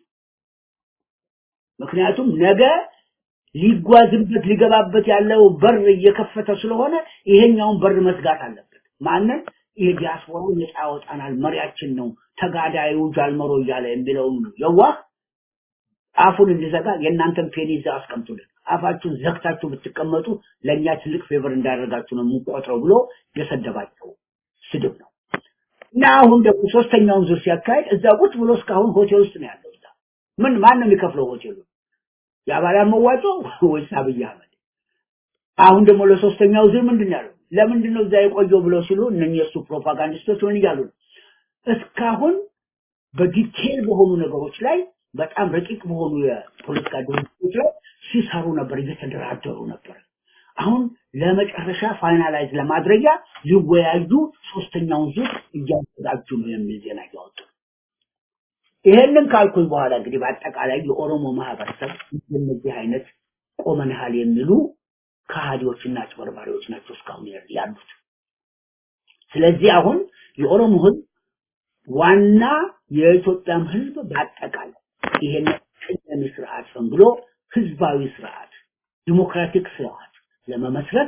ምክንያቱም ነገ ሊጓዝበት ሊገባበት ያለው በር እየከፈተ ስለሆነ ይሄኛውን በር መዝጋት አለበት። ማንን? ይሄ ዲያስፖራው ነፃ ያወጣናል፣ መሪያችን ነው፣ ተጋዳዩ ጃልመሮ እያለ የሚለውን የዋህ አፉን እንዲዘጋ የእናንተን ፔኒ እዛ አስቀምጡልን፣ አፋችሁን ዘግታችሁ ብትቀመጡ ለእኛ ትልቅ ፌቨር እንዳደረጋችሁ ነው የምንቆጥረው ብሎ የሰደባቸው ስድብ ነው። እና አሁን ደግሞ ሶስተኛውን ዙር ሲያካሄድ እዛ ቁጭ ብሎ እስካሁን ሆቴል ውስጥ ነው ያለው። እዛ ምን ማን ነው የሚከፍለው ሆቴሉ? የአባላት መዋጮ ወይስ አብይ አህመድ? አሁን ደግሞ ለሶስተኛው ዙር ምንድን ነው ያለው? ለምንድን ነው እዛ የቆየው ብለው ሲሉ እነኚህ የእሱ ፕሮፓጋንዲስቶች ምን እያሉ ነው? እስካሁን በዲቴል በሆኑ ነገሮች ላይ በጣም ረቂቅ በሆኑ የፖለቲካ ድርጅቶች ላይ ሲሰሩ ነበር፣ እየተደራደሩ ነበር። አሁን ለመጨረሻ ፋይናላይዝ ለማድረጊያ ሊወያዩ ሶስተኛውን ዙር እያዘጋጁ ነው የሚል ዜና እያወጡ ይሄንን ካልኩኝ በኋላ እንግዲህ በአጠቃላይ የኦሮሞ ማህበረሰብ እንደዚህ አይነት ቆመንሃል የሚሉ ከሃዲዎችና አጭበርባሪዎች ናቸው እስካሁን ያሉት። ስለዚህ አሁን የኦሮሞ ህዝብ ዋና የኢትዮጵያም ህዝብ በአጠቃላይ ይሄን ቅደም ስርዓት ፈንግሎ ህዝባዊ ስርዓት ዲሞክራቲክ ስርዓት ለመመስረት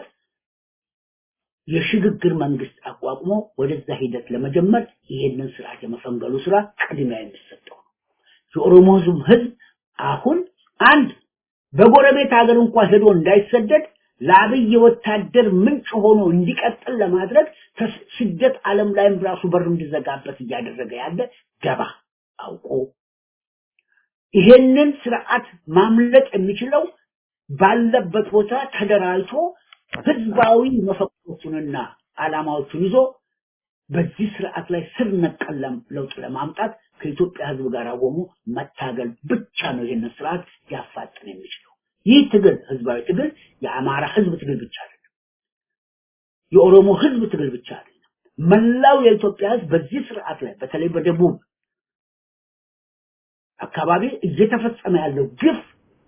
የሽግግር መንግስት አቋቁሞ ወደዛ ሂደት ለመጀመር ይሄንን ስርዓት የመፈንገሉ ስራ ቅድሚያ የሚሰጠው ነው። የኦሮሞ ህዝብ ህዝብ አሁን አንድ በጎረቤት ሀገር እንኳን ሄዶ እንዳይሰደድ ለአብይ ወታደር ምንጭ ሆኖ እንዲቀጥል ለማድረግ ተስ- ስደት ዓለም ላይም ራሱ በር እንዲዘጋበት እያደረገ ያለ ደባ አውቆ ይሄንን ስርዓት ማምለጥ የሚችለው ባለበት ቦታ ተደራጅቶ ህዝባዊ መፈክሮቹንና ዓላማዎቹን ይዞ በዚህ ስርዓት ላይ ስር ነቀል ለም- ለውጥ ለማምጣት ከኢትዮጵያ ህዝብ ጋር ቆሞ መታገል ብቻ ነው ይህንን ስርዓት ሊያፋጥን የሚችለው። ይህ ትግል ህዝባዊ ትግል የአማራ ህዝብ ትግል ብቻ አይደለም። የኦሮሞ ህዝብ ትግል ብቻ አይደለም። መላው የኢትዮጵያ ህዝብ በዚህ ስርዓት ላይ በተለይ በደቡብ አካባቢ እየተፈጸመ ያለው ግፍ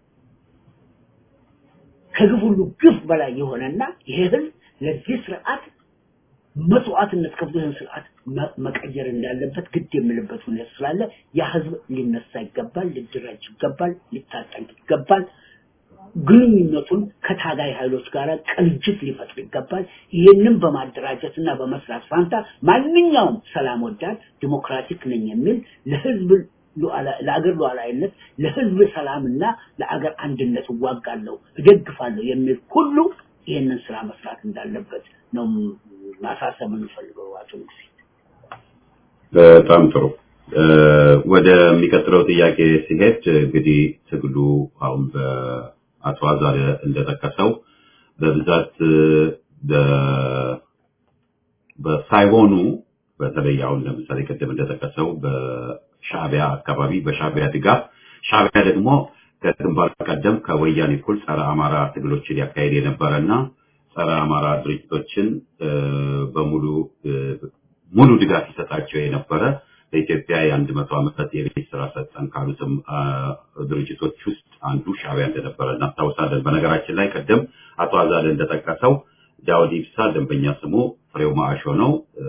ከግፍ ሁሉ ግፍ በላይ የሆነና ይሄ ህዝብ ለዚህ ስርዓት መስዋዕትነት ከፍሎ ይህን ስርዓት መ- መቀየር እንዳለበት ግድ የሚልበት ሁኔታ ስላለ ያ ህዝብ ሊነሳ ይገባል፣ ሊደራጅ ይገባል፣ ሊታጠቅ ይገባል። ግንኙነቱን ከታጋይ ኃይሎች ጋር ቅንጅት ሊፈጥር ይገባል። ይህንን በማደራጀትና በመስራት ፋንታ ማንኛውም ሰላም ወዳድ ዲሞክራቲክ ነኝ የሚል ለህዝብ ሉዓላ- ለአገር ሉዓላዊነት ለህዝብ ሰላምና ለአገር አንድነት እዋጋለሁ እደግፋለሁ የሚል ሁሉ ይህንን ስራ መስራት እንዳለበት ነው ማሳሰብ የምንፈልገው አቶ ንጉሴ። በጣም ጥሩ። እ፣ ወደሚቀጥለው ጥያቄ ሲሄድ እንግዲህ ትግሉ አሁን በአቶ አዛረ እንደጠቀሰው በብዛት እ፣ በ- በሳይሆኑ በተለይ አሁን ለምሳሌ ቅድም እንደጠቀሰው በሻዕቢያ አካባቢ በሻዕቢያ ድጋፍ ሻዕቢያ ደግሞ ከግንባር ቀደም ከወያኔ እኩል ጸረ አማራ ትግሎችን ያካሄድ የነበረና ጸረ አማራ ድርጅቶችን እ፣ በሙሉ እ፣ ሙሉ ድጋፍ ይሰጣቸው የነበረ በኢትዮጵያ የአንድ መቶ ዓመት የቤት ስራ ሰጠን ካሉትም አ፣ ድርጅቶች ውስጥ አንዱ ሻዕቢያ እንደነበረ እናስታውሳለን። በነገራችን ላይ ቅድም አቶ አዛለ እንደጠቀሰው ዳውድ ኢብሳ ደንበኛ ስሙ ፍሬው ማዕሾ ነው። እ፣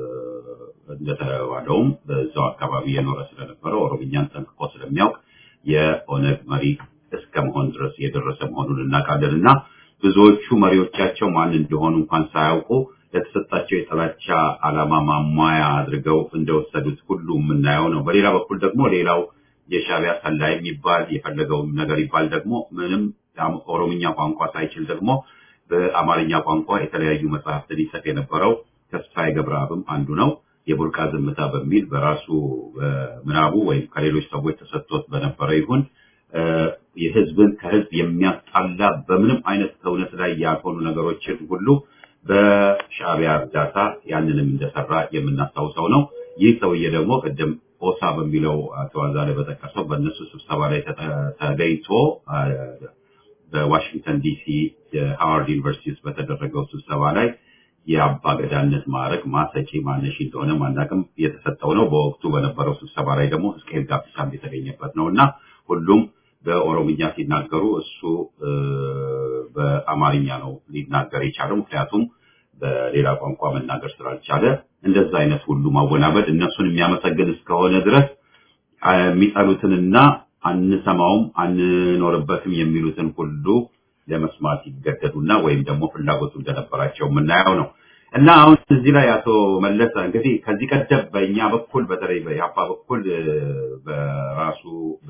እንደተባለውም በዛው አካባቢ የኖረ ስለነበረ ኦሮምኛን ጠንቅቆ ስለሚያውቅ የኦነግ መሪ እስከ መሆን ድረስ የደረሰ መሆኑን እናውቃለን እና ብዙዎቹ መሪዎቻቸው ማን እንደሆኑ እንኳን ሳያውቁ ለተሰጣቸው የጥላቻ ዓላማ ማሟያ አድርገው እንደወሰዱት ሁሉ የምናየው ነው። በሌላ በኩል ደግሞ ሌላው የሻዕቢያ ሰላይ የሚባል የፈለገውም ነገር ይባል ደግሞ ምንም አም- ኦሮምኛ ቋንቋ ሳይችል ደግሞ በአማርኛ ቋንቋ የተለያዩ መጽሐፍትን ይጽፍ የነበረው ተስፋዬ ገብረአብም አንዱ ነው። የቡርቃ ዝምታ በሚል በራሱ እ፣ ምናቡ ወይም ከሌሎች ሰዎች ተሰጥቶት በነበረ ይሁን እ፣ የህዝብን ከህዝብ የሚያጣላ በምንም አይነት ከእውነት ላይ ያልሆኑ ነገሮችን ሁሉ በሻዕቢያ እርዳታ ያንንም እንደሰራ የምናስታውሰው ነው። ይህ ሰውዬ ደግሞ ቅድም ኦሳ በሚለው አቶ አዛለ በጠቀሰው በእነሱ ስብሰባ ላይ ተጠ- ተገኝቶ አ፣ በዋሽንግተን ዲሲ የሃዋርድ ዩኒቨርሲቲ ውስጥ በተደረገው ስብሰባ ላይ የአባ ገዳነት ማዕረግ ማሰጪ ማነሺ እንደሆነ ማናቅም የተሰጠው ነው። በወቅቱ በነበረው ስብሰባ ላይ ደግሞ ሕዝቅኤል ጋቢሳም የተገኘበት ነው እና ሁሉም በኦሮምኛ ሲናገሩ እሱ እ፣ በአማርኛ ነው ሊናገር የቻለው ምክንያቱም በሌላ ቋንቋ መናገር ስላልቻለ እንደዛ አይነት ሁሉ ማወናበድ እነሱን የሚያመሰግን እስከሆነ ድረስ አ፣ የሚጠሉትንና አንሰማውም አንኖርበትም የሚሉትን ሁሉ ለመስማት ይገደዱና ወይም ደግሞ ፍላጎቱ እንደነበራቸው የምናየው ነው እና አሁን እዚህ ላይ አቶ መለሰ እንግዲህ ከዚህ ቀደም በእኛ በኩል በተለይ በኢህአፓ በኩል እ፣ በራሱ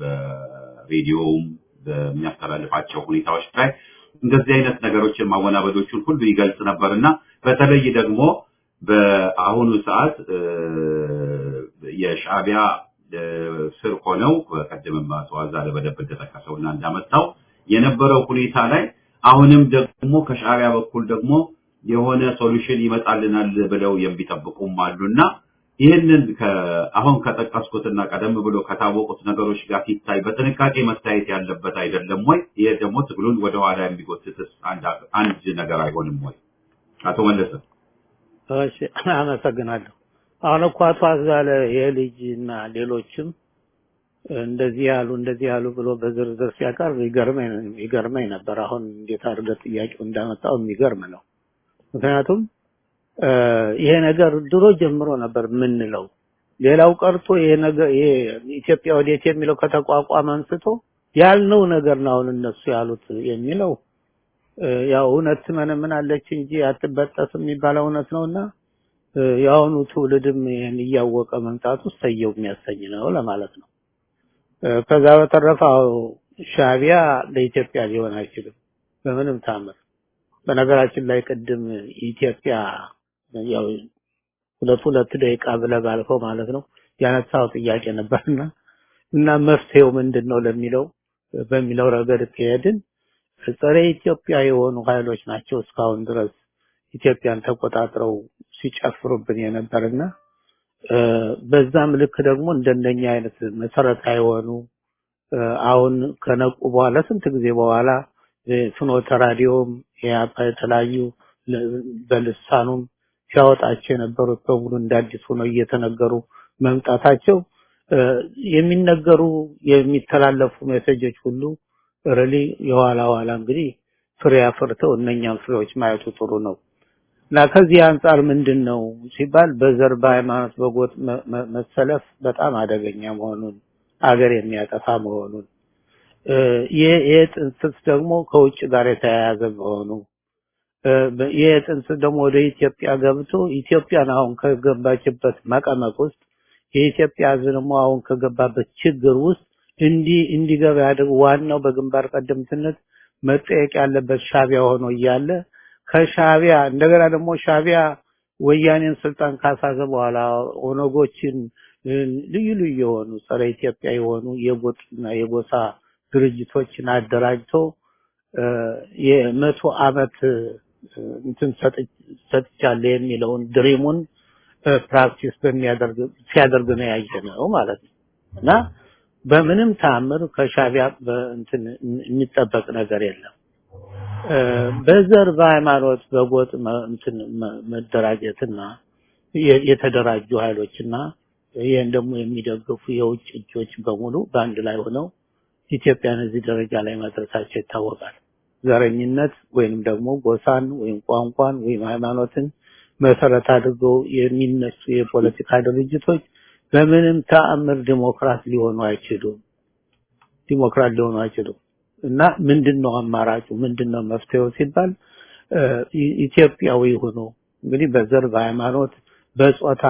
በሬዲዮውም በሚያስተላልፋቸው ሁኔታዎች ላይ እንደዚህ አይነት ነገሮችን ማወናበዶችን ሁሉ ይገልጽ ነበር እና በተለይ ደግሞ በአሁኑ ሰዓት እ፣ የሻዕቢያ እ፣ ስር ሆነው በቀደምም አቶ አዛለ በደንብ እንደጠቀሰው እና እንዳመጣው የነበረው ሁኔታ ላይ አሁንም ደግሞ ከሻዕቢያ በኩል ደግሞ የሆነ ሶሉሽን ይመጣልናል ብለው የሚጠብቁም አሉና ይህንን ከ- አሁን ከጠቀስኩትና ቀደም ብሎ ከታወቁት ነገሮች ጋር ሲታይ በጥንቃቄ መታየት ያለበት አይደለም ወይ? ይሄ ደግሞ ትግሉን ወደኋላ የሚጎትትስ አንድ አንድ ነገር አይሆንም ወይ? አቶ መለሰ እሺ አመሰግናለሁ። አሁን እኮ አቶ አዛለ ይሄ ልጅ እና ሌሎችም እንደዚህ ያሉ እንደዚህ ያሉ ብሎ በዝርዝር ሲያቀርብ ይገርመኝ ይገርመኝ ነበር። አሁን እንዴት አድርገህ ጥያቄው እንዳመጣው የሚገርም ነው። ምክንያቱም እ፣ ይሄ ነገር ድሮ ጀምሮ ነበር የምንለው። ሌላው ቀርቶ ይሄ ነገር ይሄ ኢትዮጵያ ወዴት የሚለው ከተቋቋመ አንስቶ ያልነው ነገር ነው አሁን እነሱ ያሉት የሚለው እ፣ ያው እውነት ትመነምናለች እንጂ አትበጠስም የሚባለው እውነት ነውና እ፣ የአሁኑ ትውልድም ይህን እያወቀ መምጣቱ ሰየው የሚያሰኝ ነው ለማለት ነው። እ፣ ከዛ በተረፈ አዎ፣ ሻዕቢያ ለኢትዮጵያ ሊሆን አይችልም በምንም ታምር። በነገራችን ላይ ቅድም ኢትዮጵያ ያው ሁለት ሁለት ደቂቃ ብለህ ባልከው ማለት ነው ያነሳው ጥያቄ ነበርና እና መፍትሄው ምንድን ነው ለሚለው በሚለው ረገድ ከሄድን ጸረ ኢትዮጵያ የሆኑ ኃይሎች ናቸው እስካሁን ድረስ ኢትዮጵያን ተቆጣጥረው ሲጨፍሩብን የነበርና በዛም ልክ ደግሞ እንደነኛ አይነት መሰረታዊ የሆኑ አሁን ከነቁ በኋላ ስንት ጊዜ በኋላ ፍኖተ ራዲዮም የአፓ የተለያዩ በልሳኑም ሲያወጣቸው የነበሩት በሙሉ እንዳዲስ ሆነው እየተነገሩ መምጣታቸው የሚነገሩ የሚተላለፉ ሜሴጆች ሁሉ ረሊ የኋላ ኋላ እንግዲህ ፍሬ አፍርተው እነኛም ፍሬዎች ማየቱ ጥሩ ነው እና ከዚህ አንጻር ምንድን ነው ሲባል በዘር በሃይማኖት በጎጥ መሰለፍ በጣም አደገኛ መሆኑን አገር የሚያጠፋ መሆኑን ይህ ጥንስስ ደግሞ ከውጭ ጋር የተያያዘ መሆኑ ይህ ጥንስስ ደግሞ ወደ ኢትዮጵያ ገብቶ ኢትዮጵያን አሁን ከገባችበት መቀመቅ ውስጥ የኢትዮጵያ ሕዝብ ደግሞ አሁን ከገባበት ችግር ውስጥ እንዲ እንዲገባ ያደርግ ዋናው በግንባር ቀደምትነት መጠየቅ ያለበት ሻቢያ ሆኖ እያለ ከሻቢያ እንደገና ደግሞ ሻቢያ ወያኔን ስልጣን ካሳዘ በኋላ ኦነጎችን ልዩ ልዩ የሆኑ ጸረ ኢትዮጵያ የሆኑ የጎጥና የጎሳ ድርጅቶችን አደራጅቶ የመቶ አመት እንትን ሰጥቻለሁ የሚለውን ድሪሙን ፕራክቲስ በሚያደርግ ሲያደርግ ነው ያየነው ማለት ነው እና በምንም ተአምር ከሻቢያ እንትን የሚጠበቅ ነገር የለም። በዘር በሃይማኖት በጎጥ እንትን መደራጀትና የተደራጁ ኃይሎችና ይህን ደግሞ የሚደግፉ የውጭ እጆች በሙሉ በአንድ ላይ ሆነው ኢትዮጵያን እዚህ ደረጃ ላይ ማድረሳቸው ይታወቃል። ዘረኝነት ወይንም ደግሞ ጎሳን ወይም ቋንቋን ወይም ሃይማኖትን መሰረት አድርገው የሚነሱ የፖለቲካ ድርጅቶች በምንም ተአምር ዲሞክራት ሊሆኑ አይችሉም። ዲሞክራት ሊሆኑ አይችሉም እና ምንድነው አማራጩ? ምንድነው መፍትሄው ሲባል ኢትዮጵያዊ ሆኖ እንግዲህ በዘር በሃይማኖት በጾታ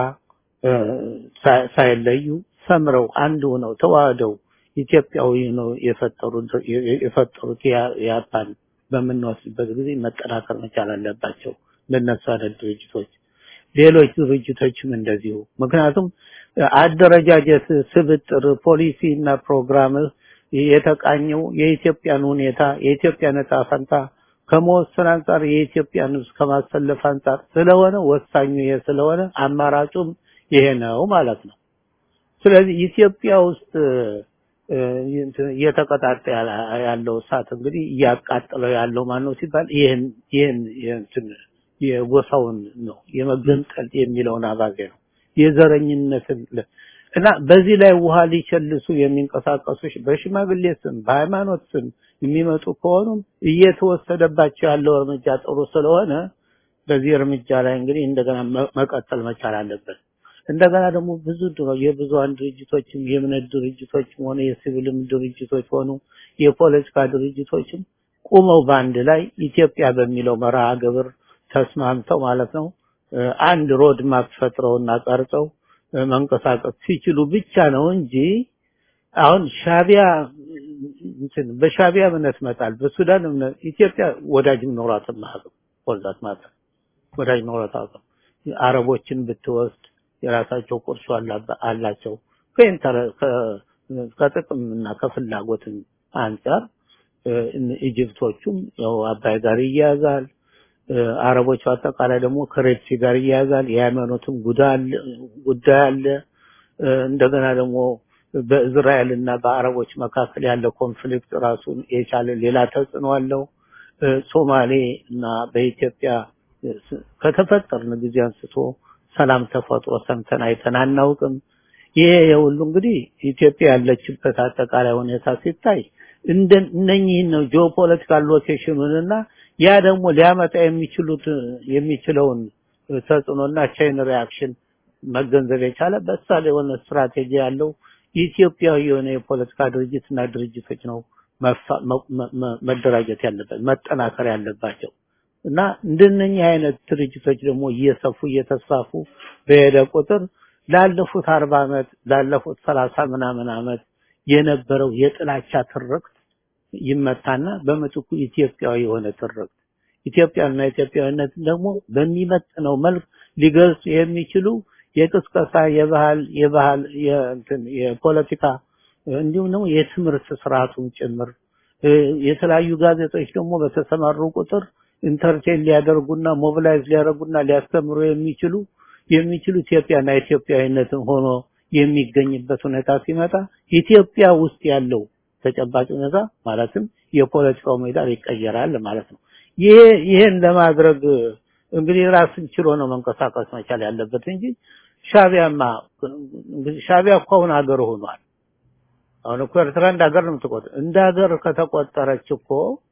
ሳይለዩ ሰምረው አንድ ሆነው ተዋህደው ኢትዮጵያዊ ነው የፈጠሩት የፈጠሩት ያፓን በምንወስድበት ጊዜ መጠናከር መቻል አለባቸው። ለነሱ አይነት ድርጅቶች ሌሎች ድርጅቶችም እንደዚሁ ምክንያቱም አደረጃጀት ስብጥር ፖሊሲ እና ፕሮግራም የተቃኘው የኢትዮጵያን ሁኔታ የኢትዮጵያን ዕጣ ፈንታ ከመወሰን አንጻር የኢትዮጵያን ሕዝብ ከማሰለፍ አንጻር ስለሆነ ወሳኙ ይሄ ስለሆነ አማራጩም ይሄ ነው ማለት ነው። ስለዚህ ኢትዮጵያ ውስጥ እየተቀጣጠ ያለው እሳት እንግዲህ እያቃጠለው ያለው ማን ነው ሲባል ይህን ይህን እንትን የጎሳውን ነው የመገንጠል የሚለውን አባዜ ነው የዘረኝነትን እና በዚህ ላይ ውሃ ሊቸልሱ የሚንቀሳቀሱ በሽማግሌ ስም በሃይማኖት ስም የሚመጡ ከሆኑም እየተወሰደባቸው ያለው እርምጃ ጥሩ ስለሆነ በዚህ እርምጃ ላይ እንግዲህ እንደገና መቀጠል መቻል አለበት። እንደገና ደግሞ ብዙ የብዙሃን ድርጅቶችም የእምነት ድርጅቶችም ሆነ የሲቪልም ድርጅቶች ሆኑ የፖለቲካ ድርጅቶችም ቁመው በአንድ ላይ ኢትዮጵያ በሚለው መርሃ ግብር ተስማምተው ማለት ነው አንድ ሮድ ማፕ ፈጥረውና ቀርጸው መንቀሳቀስ ሲችሉ ብቻ ነው እንጂ አሁን ሻቢያ እንትን በሻቢያ እምነት መጣል በሱዳን እምነት ኢትዮጵያ ወዳጅም ኖሯትም አያውቅም ወልዳት ማለት ወዳጅ ኖሯት አያውቅም አረቦችን ብትወስድ የራሳቸው ቁርሾ አላቸው ከጥቅም እና ከፍላጎትም አንጻር ኢጅፕቶቹም ያው አባይ ጋር ይያያዛል አረቦች አጠቃላይ ደግሞ ከሬድሲ ጋር ይያያዛል የሃይማኖትም ጉዳይ አለ እንደገና ደግሞ በእስራኤል እና በአረቦች መካከል ያለ ኮንፍሊክት ራሱን የቻለ ሌላ ተጽዕኖ አለው ሶማሌ እና በኢትዮጵያ ከተፈጠርን ጊዜ አንስቶ ሰላም ተፈጥሮ ሰምተን አይተን አናውቅም ይሄ የሁሉ እንግዲህ ኢትዮጵያ ያለችበት አጠቃላይ ሁኔታ ሲታይ እንደ እነኚህን ነው ጂኦፖለቲካል ሎኬሽኑንና ያ ደግሞ ሊያመጣ የሚችሉት የሚችለውን ተጽዕኖና ቼን ሪአክሽን መገንዘብ የቻለ በሳል የሆነ ስትራቴጂ ያለው ኢትዮጵያዊ የሆነ የፖለቲካ ድርጅትና ድርጅቶች ነው መደራጀት ያለበት መጠናከር ያለባቸው እና እንደነኚህ አይነት ድርጅቶች ደግሞ እየሰፉ እየተስፋፉ በሄደ ቁጥር ላለፉት አርባ ዓመት ላለፉት ሰላሳ ምናምን ዓመት የነበረው የጥላቻ ትርክት ይመታና በምትኩ ኢትዮጵያዊ የሆነ ትርክት ኢትዮጵያና ኢትዮጵያዊነትን ደግሞ በሚመጥነው መልክ ሊገልጹ የሚችሉ የቅስቀሳ የባህል የባህል የእንትን የፖለቲካ እንዲሁም ደግሞ የትምህርት ስርዓቱን ጭምር የተለያዩ ጋዜጦች ደግሞ በተሰማሩ ቁጥር ኢንተርቴን ሊያደርጉና ሞቢላይዝ ሊያደርጉና ሊያስተምሩ የሚችሉ የሚችሉ ኢትዮጵያና ኢትዮጵያዊነትን ሆኖ የሚገኝበት ሁኔታ ሲመጣ ኢትዮጵያ ውስጥ ያለው ተጨባጭ ሁኔታ ማለትም የፖለቲካው ሜዳ ይቀየራል ማለት ነው። ይሄ ይሄን ለማድረግ እንግዲህ ራስን ችሎ ነው መንቀሳቀስ መቻል ያለበት እንጂ ሻቢያማ እንግዲህ ሻቢያ እኮ አሁን ሀገር ሆኗል። አሁን እኮ ኤርትራ እንደ ሀገር ነው የምትቆጠር። እንደ ሀገር ከተቆጠረች እኮ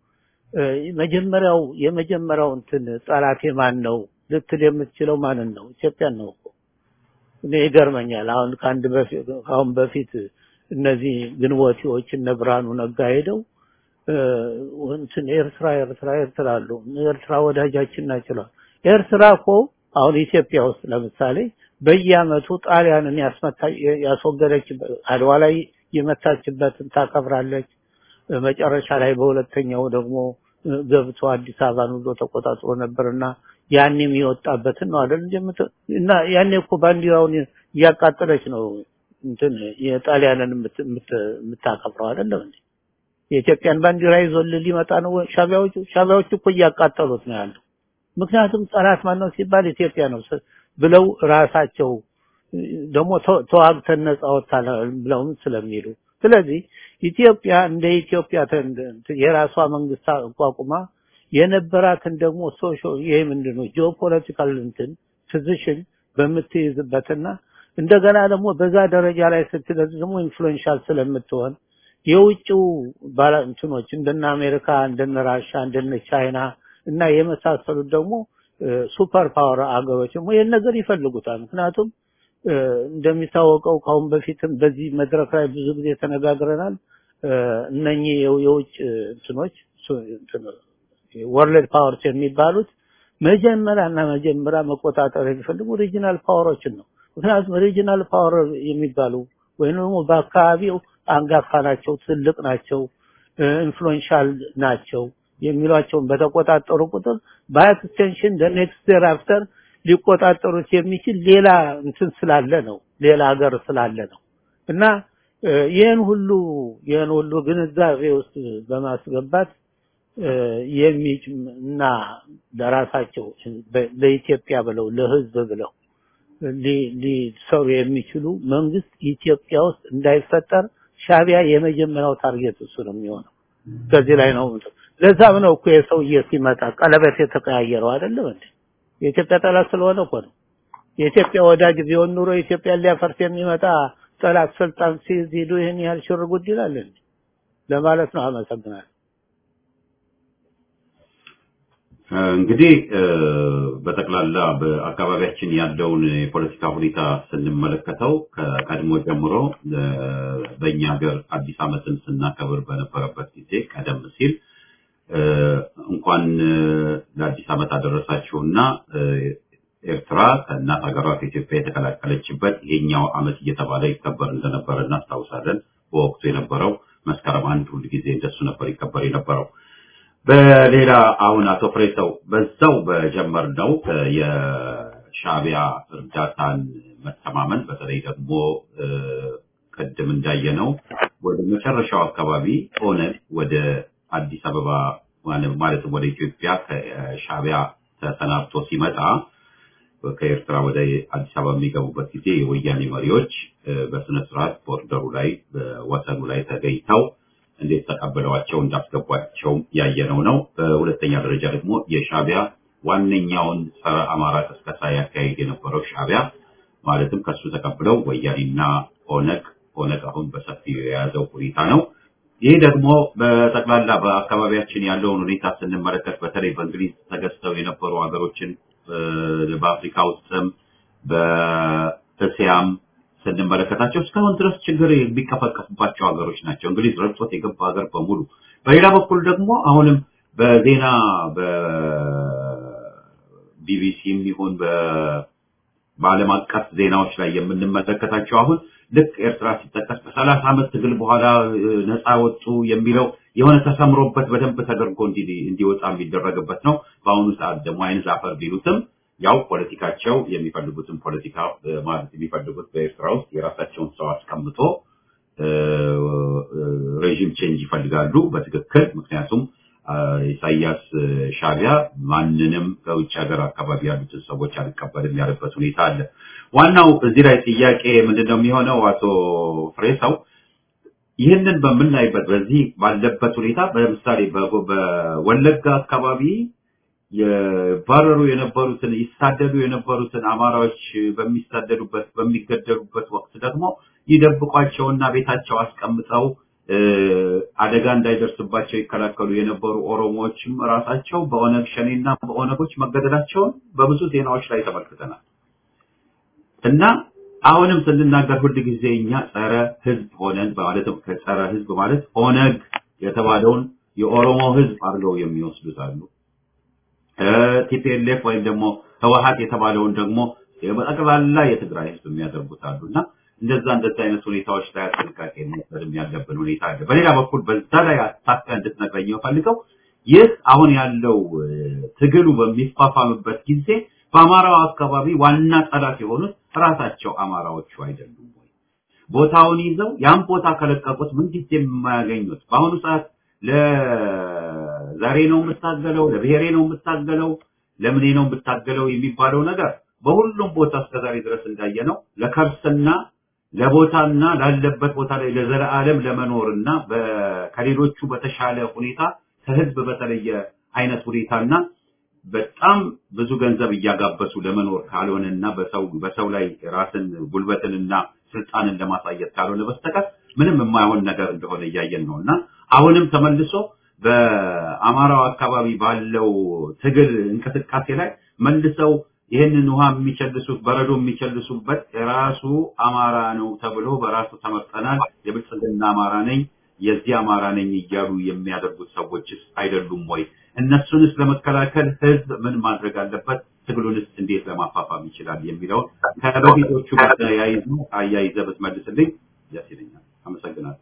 መጀመሪያው የመጀመሪያው እንትን ጠላቴ ማን ነው ልትል የምትችለው ማንን ነው? ኢትዮጵያን ነው እኮ። እኔ ይገርመኛል። አሁን ከአንድ በፊት አሁን በፊት እነዚህ ግንቦቴዎች እነ ብርሃኑ ነጋ ሄደው እንትን ኤርትራ ኤርትራ ኤርትራ አሉ ኤርትራ ወዳጃችን ናቸው። ኤርትራ እኮ አሁን ኢትዮጵያ ውስጥ ለምሳሌ በየአመቱ ጣሊያንን ያስመታ ያስወገደችበት አድዋ ላይ የመታችበትን ታከብራለች። መጨረሻ ላይ በሁለተኛው ደግሞ ገብቶ አዲስ አበባን ሁሉ ተቆጣጥሮ ነበርና ያኔም የወጣበትን ነው አይደል እንደምት እና ያኔ እኮ ባንዲራውን እያቃጠለች ነው እንትን የጣሊያንን የምታከብረው አይደለም እንዴ? የኢትዮጵያን ባንዲራ ይዞ ሊመጣ ነው ሻቢያዎቹ ሻቢያዎቹ እኮ እያቃጠሉት ነው ያለው። ምክንያቱም ጠላት ማን ነው ሲባል ኢትዮጵያ ነው ብለው ራሳቸው ደግሞ ተዋግተን ነጻ ወጥተናል ብለውም ስለሚሉ ስለዚህ ኢትዮጵያ እንደ ኢትዮጵያ የራሷ መንግስት አቋቁማ የነበራትን ደግሞ ሶሾ ይሄ ምንድነው ጂኦፖለቲካል እንትን ፖዚሽን በምትይዝበትና እንደገና ደግሞ በዛ ደረጃ ላይ ስትደርስ ደግሞ ኢንፍሉዌንሻል ስለምትሆን የውጭው ባለንትኖች እንደነ አሜሪካ እንደነ ራሻ እንደነ ቻይና እና የመሳሰሉት ደግሞ ሱፐር ፓወር አገሮች ደግሞ ይህን ነገር ይፈልጉታል። ምክንያቱም እንደሚታወቀው ካሁን በፊትም በዚህ መድረክ ላይ ብዙ ጊዜ ተነጋግረናል። እነኚህ የውጭ እንትኖች ወርልድ ፓወርስ የሚባሉት መጀመሪያና መጀመሪያ መቆጣጠር የሚፈልጉ ሪጂናል ፓወሮችን ነው። ምክንያቱም ሪጂናል ፓወር የሚባሉ ወይም ደግሞ በአካባቢው አንጋፋ ናቸው፣ ትልቅ ናቸው፣ ኢንፍሉዌንሻል ናቸው የሚሏቸውን በተቆጣጠሩ ቁጥር በኤክስቴንሽን ኔክስት ዴር አፍተር ሊቆጣጠሩት የሚችል ሌላ እንትን ስላለ ነው፣ ሌላ ሀገር ስላለ ነው እና ይህን ሁሉ ይህን ሁሉ ግንዛቤ ውስጥ በማስገባት የሚጭ እና ለራሳቸው ለኢትዮጵያ ብለው ለህዝብ ብለው ሊሰሩ የሚችሉ መንግስት ኢትዮጵያ ውስጥ እንዳይፈጠር ሻቢያ የመጀመሪያው ታርጌት እሱ ነው የሚሆነው። ከዚህ ላይ ነው ለዛም ነው እኮ የሰውዬ ሲመጣ ቀለበት የተቀያየረው አይደለም እንዴ? የኢትዮጵያ ጠላት ስለሆነ እኮ ነው። የኢትዮጵያ ወዳጅ ቢሆን ኑሮ ኢትዮጵያን ሊያፈርስ የሚመጣ ጠላት ስልጣን ሲይዝ ሂዱ ይህን ያህል ሽር ጉድ ይላል እንዴ? ለማለት ነው። አመሰግናለሁ። እንግዲህ በጠቅላላ በአካባቢያችን ያለውን የፖለቲካ ሁኔታ ስንመለከተው ከቀድሞ ጀምሮ በእኛ ሀገር አዲስ ዓመትን ስናከብር በነበረበት ጊዜ ቀደም ሲል እንኳን ለአዲስ ዓመት አደረሳችሁና ኤርትራ ከእናት ሀገሯ ከኢትዮጵያ የተቀላቀለችበት ይሄኛው ዓመት እየተባለ ይከበር እንደነበረ እናስታውሳለን። በወቅቱ የነበረው መስከረም አንድ ሁል ጊዜ እንደሱ ነበር ይከበር የነበረው። በሌላ አሁን አቶ ፍሬሰው በዛው በጀመርነው የሻቢያ እርዳታን መተማመን በተለይ ደግሞ ቅድም እንዳየነው ወደ መጨረሻው አካባቢ ኦነግ ወደ አዲስ አበባ ማለትም ወደ ኢትዮጵያ ከሻቢያ ተሰናብቶ ሲመጣ ከኤርትራ ወደ አዲስ አበባ የሚገቡበት ጊዜ የወያኔ መሪዎች በስነ ስርዓት ቦርደሩ ላይ በወሰኑ ላይ ተገኝተው እንዴት ተቀብለዋቸው እንዳስገቧቸው ያየነው ነው። በሁለተኛ ደረጃ ደግሞ የሻቢያ ዋነኛውን ጸረ አማራ ቅስቀሳ ያካሄድ የነበረው ሻቢያ ማለትም ከሱ ተቀብለው ወያኔና ኦነግ ኦነግ አሁን በሰፊው የያዘው ሁኔታ ነው። ይህ ደግሞ በጠቅላላ በአካባቢያችን ያለውን ሁኔታ ስንመለከት በተለይ በእንግሊዝ ተገዝተው የነበሩ ሀገሮችን በአፍሪካ ውስጥም በእስያም ስንመለከታቸው እስካሁን ድረስ ችግር የሚቀፈቀፍባቸው ሀገሮች ናቸው። እንግሊዝ ረድቶት የገባ ሀገር በሙሉ። በሌላ በኩል ደግሞ አሁንም በዜና በቢቢሲም ይሁን በዓለም አቀፍ ዜናዎች ላይ የምንመለከታቸው አሁን ልክ ኤርትራ ሲጠቀስ ከሰላሳ ዓመት ትግል በኋላ ነፃ ወጡ የሚለው የሆነ ተሰምሮበት በደንብ ተደርጎ እንዲወጣ የሚደረግበት ነው። በአሁኑ ሰዓት ደግሞ አይን ዛፈር ቢሉትም ያው ፖለቲካቸው የሚፈልጉትን ፖለቲካ ማለት የሚፈልጉት በኤርትራ ውስጥ የራሳቸውን ሰው አስቀምጦ ሬዥም ቼንጅ ይፈልጋሉ በትክክል ምክንያቱም ኢሳያስ ሻቢያ ማንንም ከውጭ ሀገር አካባቢ ያሉትን ሰዎች አልቀበልም ያለበት ሁኔታ አለ። ዋናው እዚህ ላይ ጥያቄ ምንድነው የሚሆነው? አቶ ፍሬሰው ይህንን በምናይበት በዚህ ባለበት ሁኔታ ለምሳሌ በወለጋ አካባቢ የባረሩ የነበሩትን ይሳደዱ የነበሩትን አማራዎች በሚሳደዱበት በሚገደሉበት ወቅት ደግሞ ይደብቋቸውና ቤታቸው አስቀምጠው አደጋ እንዳይደርስባቸው ይከላከሉ የነበሩ ኦሮሞዎችም ራሳቸው በኦነግ ሸኔና በኦነጎች መገደላቸውን በብዙ ዜናዎች ላይ ተመልክተናል። እና አሁንም ስንናገር ሁል ጊዜ እኛ ጸረ ህዝብ ሆነን ማለትም ከጸረ ህዝብ ማለት ኦነግ የተባለውን የኦሮሞ ህዝብ አድርገው የሚወስዱት አሉ። ቲፒኤልኤፍ ወይም ደግሞ ህወሀት የተባለውን ደግሞ በጠቅላላ የትግራይ ህዝብ የሚያደርጉት አሉ እና እንደዛ እንደዛ አይነት ሁኔታዎች ላይ ጥንቃቄ መውሰድም ያለብን ሁኔታ አለ። በሌላ በኩል በዛ ላይ አታካ እንድትነግረኝ የምፈልገው ይህ አሁን ያለው ትግሉ በሚፋፋምበት ጊዜ በአማራው አካባቢ ዋና ጠላት የሆኑት ራሳቸው አማራዎቹ አይደሉም ወይ? ቦታውን ይዘው ያን ቦታ ከለቀቁት ምንጊዜም የማያገኙት በአሁኑ ሰዓት ለዛሬ ነው የምታገለው፣ ለብሔሬ ነው የምታገለው፣ ለምኔ ነው የምታገለው የሚባለው ነገር በሁሉም ቦታ እስከዛሬ ድረስ እንዳየነው ለከርስና ለቦታና ላለበት ቦታ ላይ ለዘለዓለም ለመኖርና ከሌሎቹ በተሻለ ሁኔታ ከህዝብ በተለየ አይነት ሁኔታና በጣም ብዙ ገንዘብ እያጋበሱ ለመኖር ካልሆነና በሰው በሰው ላይ ራስን ጉልበትንና ስልጣንን ለማሳየት ካልሆነ በስተቀር ምንም የማይሆን ነገር እንደሆነ እያየን ነው እና አሁንም ተመልሶ በአማራው አካባቢ ባለው ትግል እንቅስቃሴ ላይ መልሰው ይህንን ውሃ የሚቸልሱት በረዶ የሚቸልሱበት የራሱ አማራ ነው ተብሎ በራሱ ተመርጠናል፣ የብልጽግና አማራ ነኝ፣ የዚህ አማራ ነኝ እያሉ የሚያደርጉት ሰዎችስ አይደሉም ወይ? እነሱንስ ለመከላከል ህዝብ ምን ማድረግ አለበት? ትግሉንስ እንዴት ለማፋፋም ይችላል? የሚለውን ከበፊቶቹ ጋር ተያይዞ አያይዘህ ብትመልስልኝ ደስ ይለኛል። አመሰግናለሁ።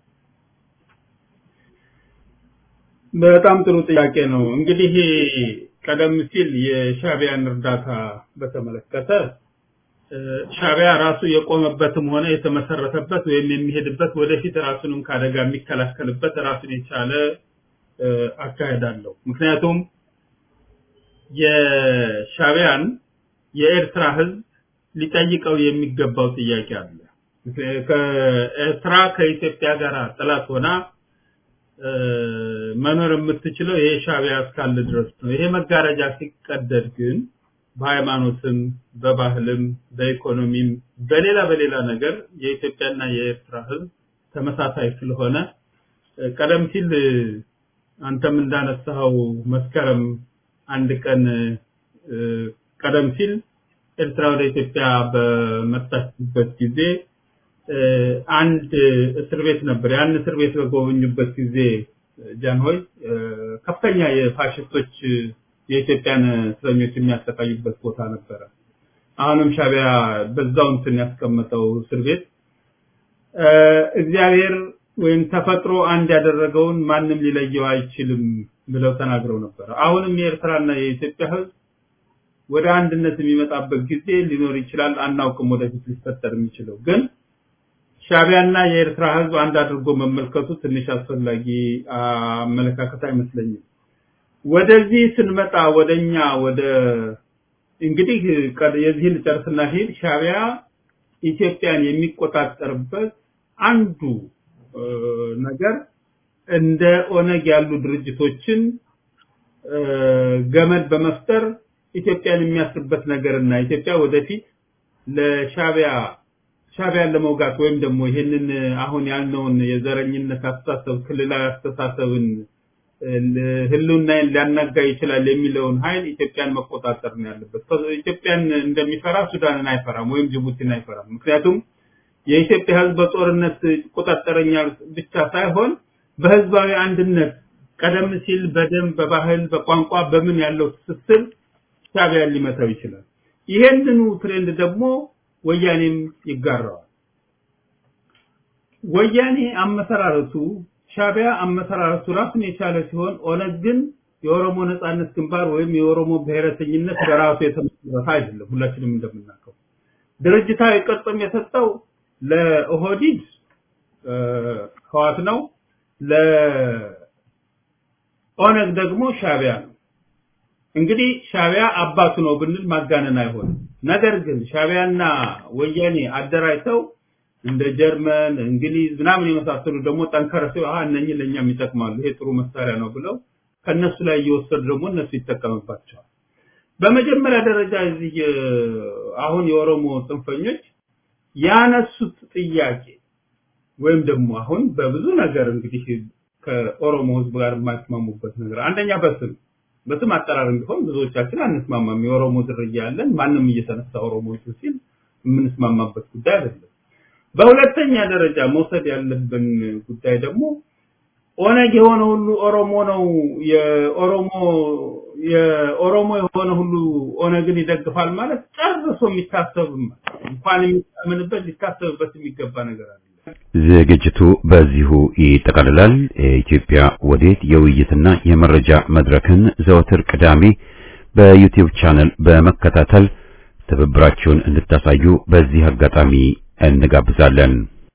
በጣም ጥሩ ጥያቄ ነው። እንግዲህ ቀደም ሲል የሻቢያን እርዳታ በተመለከተ ሻቢያ ራሱ የቆመበትም ሆነ የተመሰረተበት ወይም የሚሄድበት ወደፊት ራሱንም ከአደጋ የሚከላከልበት ራሱን የቻለ አካሄድ አለው። ምክንያቱም የሻቢያን የኤርትራ ህዝብ ሊጠይቀው የሚገባው ጥያቄ አለ። ከኤርትራ ከኢትዮጵያ ጋር ጠላት ሆና መኖር የምትችለው ይሄ ሻቢያ እስካለ ድረስ ነው። ይሄ መጋረጃ ሲቀደድ ግን በሃይማኖትም፣ በባህልም፣ በኢኮኖሚም በሌላ በሌላ ነገር የኢትዮጵያና የኤርትራ ህዝብ ተመሳሳይ ስለሆነ ቀደም ሲል አንተም እንዳነሳኸው መስከረም አንድ ቀን ቀደም ሲል ኤርትራ ወደ ኢትዮጵያ በመጣችበት ጊዜ አንድ እስር ቤት ነበር። ያን እስር ቤት በጎበኙበት ጊዜ ጃንሆይ ከፍተኛ የፋሽስቶች የኢትዮጵያን እስረኞች የሚያሰቃዩበት ቦታ ነበረ። አሁንም ሻቢያ በዛው እንትን ያስቀመጠው እስር ቤት እግዚአብሔር ወይም ተፈጥሮ አንድ ያደረገውን ማንም ሊለየው አይችልም ብለው ተናግረው ነበር። አሁንም የኤርትራና የኢትዮጵያ ህዝብ ወደ አንድነት የሚመጣበት ጊዜ ሊኖር ይችላል። አናውቅም ወደፊት ሊፈጠር የሚችለው ግን ሻቢያና የኤርትራ ህዝብ አንድ አድርጎ መመልከቱ ትንሽ አስፈላጊ አመለካከት አይመስለኝም። ወደዚህ ስንመጣ ወደኛ ወደ እንግዲህ የዚህን ልጨርስና ሂድ ሻቢያ ኢትዮጵያን የሚቆጣጠርበት አንዱ ነገር እንደ ኦነግ ያሉ ድርጅቶችን ገመድ በመፍጠር ኢትዮጵያን የሚያስርበት ነገርና ኢትዮጵያ ወደፊት ለሻቢያ ሻቢያን ለመውጋት ወይም ደግሞ ይህንን አሁን ያልነውን የዘረኝነት አስተሳሰብ ክልላዊ አስተሳሰብን ህልውናን ሊያናጋ ይችላል የሚለውን ኃይል ኢትዮጵያን መቆጣጠር ነው ያለበት። ኢትዮጵያን እንደሚፈራ ሱዳንን አይፈራም ወይም ጅቡቲን አይፈራም። ምክንያቱም የኢትዮጵያ ህዝብ በጦርነት ይቆጣጠረኛል ብቻ ሳይሆን በህዝባዊ አንድነት ቀደም ሲል በደም በባህል በቋንቋ በምን ያለው ትስስር ሻቢያን ሊመታው ይችላል። ይሄንኑ ትሬንድ ደግሞ ወያኔም ይጋራዋል። ወያኔ አመሰራረቱ ሻቢያ አመሰራረቱ ራሱን የቻለ ሲሆን ኦነግ ግን የኦሮሞ ነጻነት ግንባር ወይም የኦሮሞ ብሔረተኝነት በራሱ የተመሰረተ አይደለም። ሁላችንም እንደምናውቀው ድርጅታዊ ቅርጽም የሰጠው ለኦህዲድ ህዋት ነው፣ ለኦነግ ደግሞ ሻቢያ ነው። እንግዲህ ሻቢያ አባቱ ነው ብንል ማጋነን አይሆንም። ነገር ግን ሻቢያና ወያኔ አደራጅተው እንደ ጀርመን፣ እንግሊዝ ምናምን የመሳሰሉ ደግሞ ጠንከረ ሲሆ አሃ እነኚህ ለእኛም ይጠቅማሉ፣ ይሄ ጥሩ መሳሪያ ነው ብለው ከነሱ ላይ እየወሰዱ ደግሞ እነሱ ይጠቀምባቸዋል። በመጀመሪያ ደረጃ እዚህ አሁን የኦሮሞ ጽንፈኞች ያነሱት ጥያቄ ወይም ደግሞ አሁን በብዙ ነገር እንግዲህ ከኦሮሞ ህዝብ ጋር የማይስማሙበት ነገር አንደኛ በስም በስም አጠራር ቢሆን ብዙዎቻችን አንስማማም። የኦሮሞ ዝርያ ያለን ማንም እየተነሳ ኦሮሞ ሲል የምንስማማበት ጉዳይ አይደለም። በሁለተኛ ደረጃ መውሰድ ያለብን ጉዳይ ደግሞ ኦነግ የሆነ ሁሉ ኦሮሞ ነው፣ የኦሮሞ የኦሮሞ የሆነ ሁሉ ኦነግን ይደግፋል ማለት ጨርሶ የሚታሰብ እንኳን የሚታመንበት ሊታሰብበት የሚገባ ነገር አለ። ዝግጅቱ በዚሁ ይጠቃልላል። የኢትዮጵያ ወዴት የውይይትና የመረጃ መድረክን ዘወትር ቅዳሜ በዩቲዩብ ቻነል በመከታተል ትብብራችሁን እንድታሳዩ በዚህ አጋጣሚ እንጋብዛለን።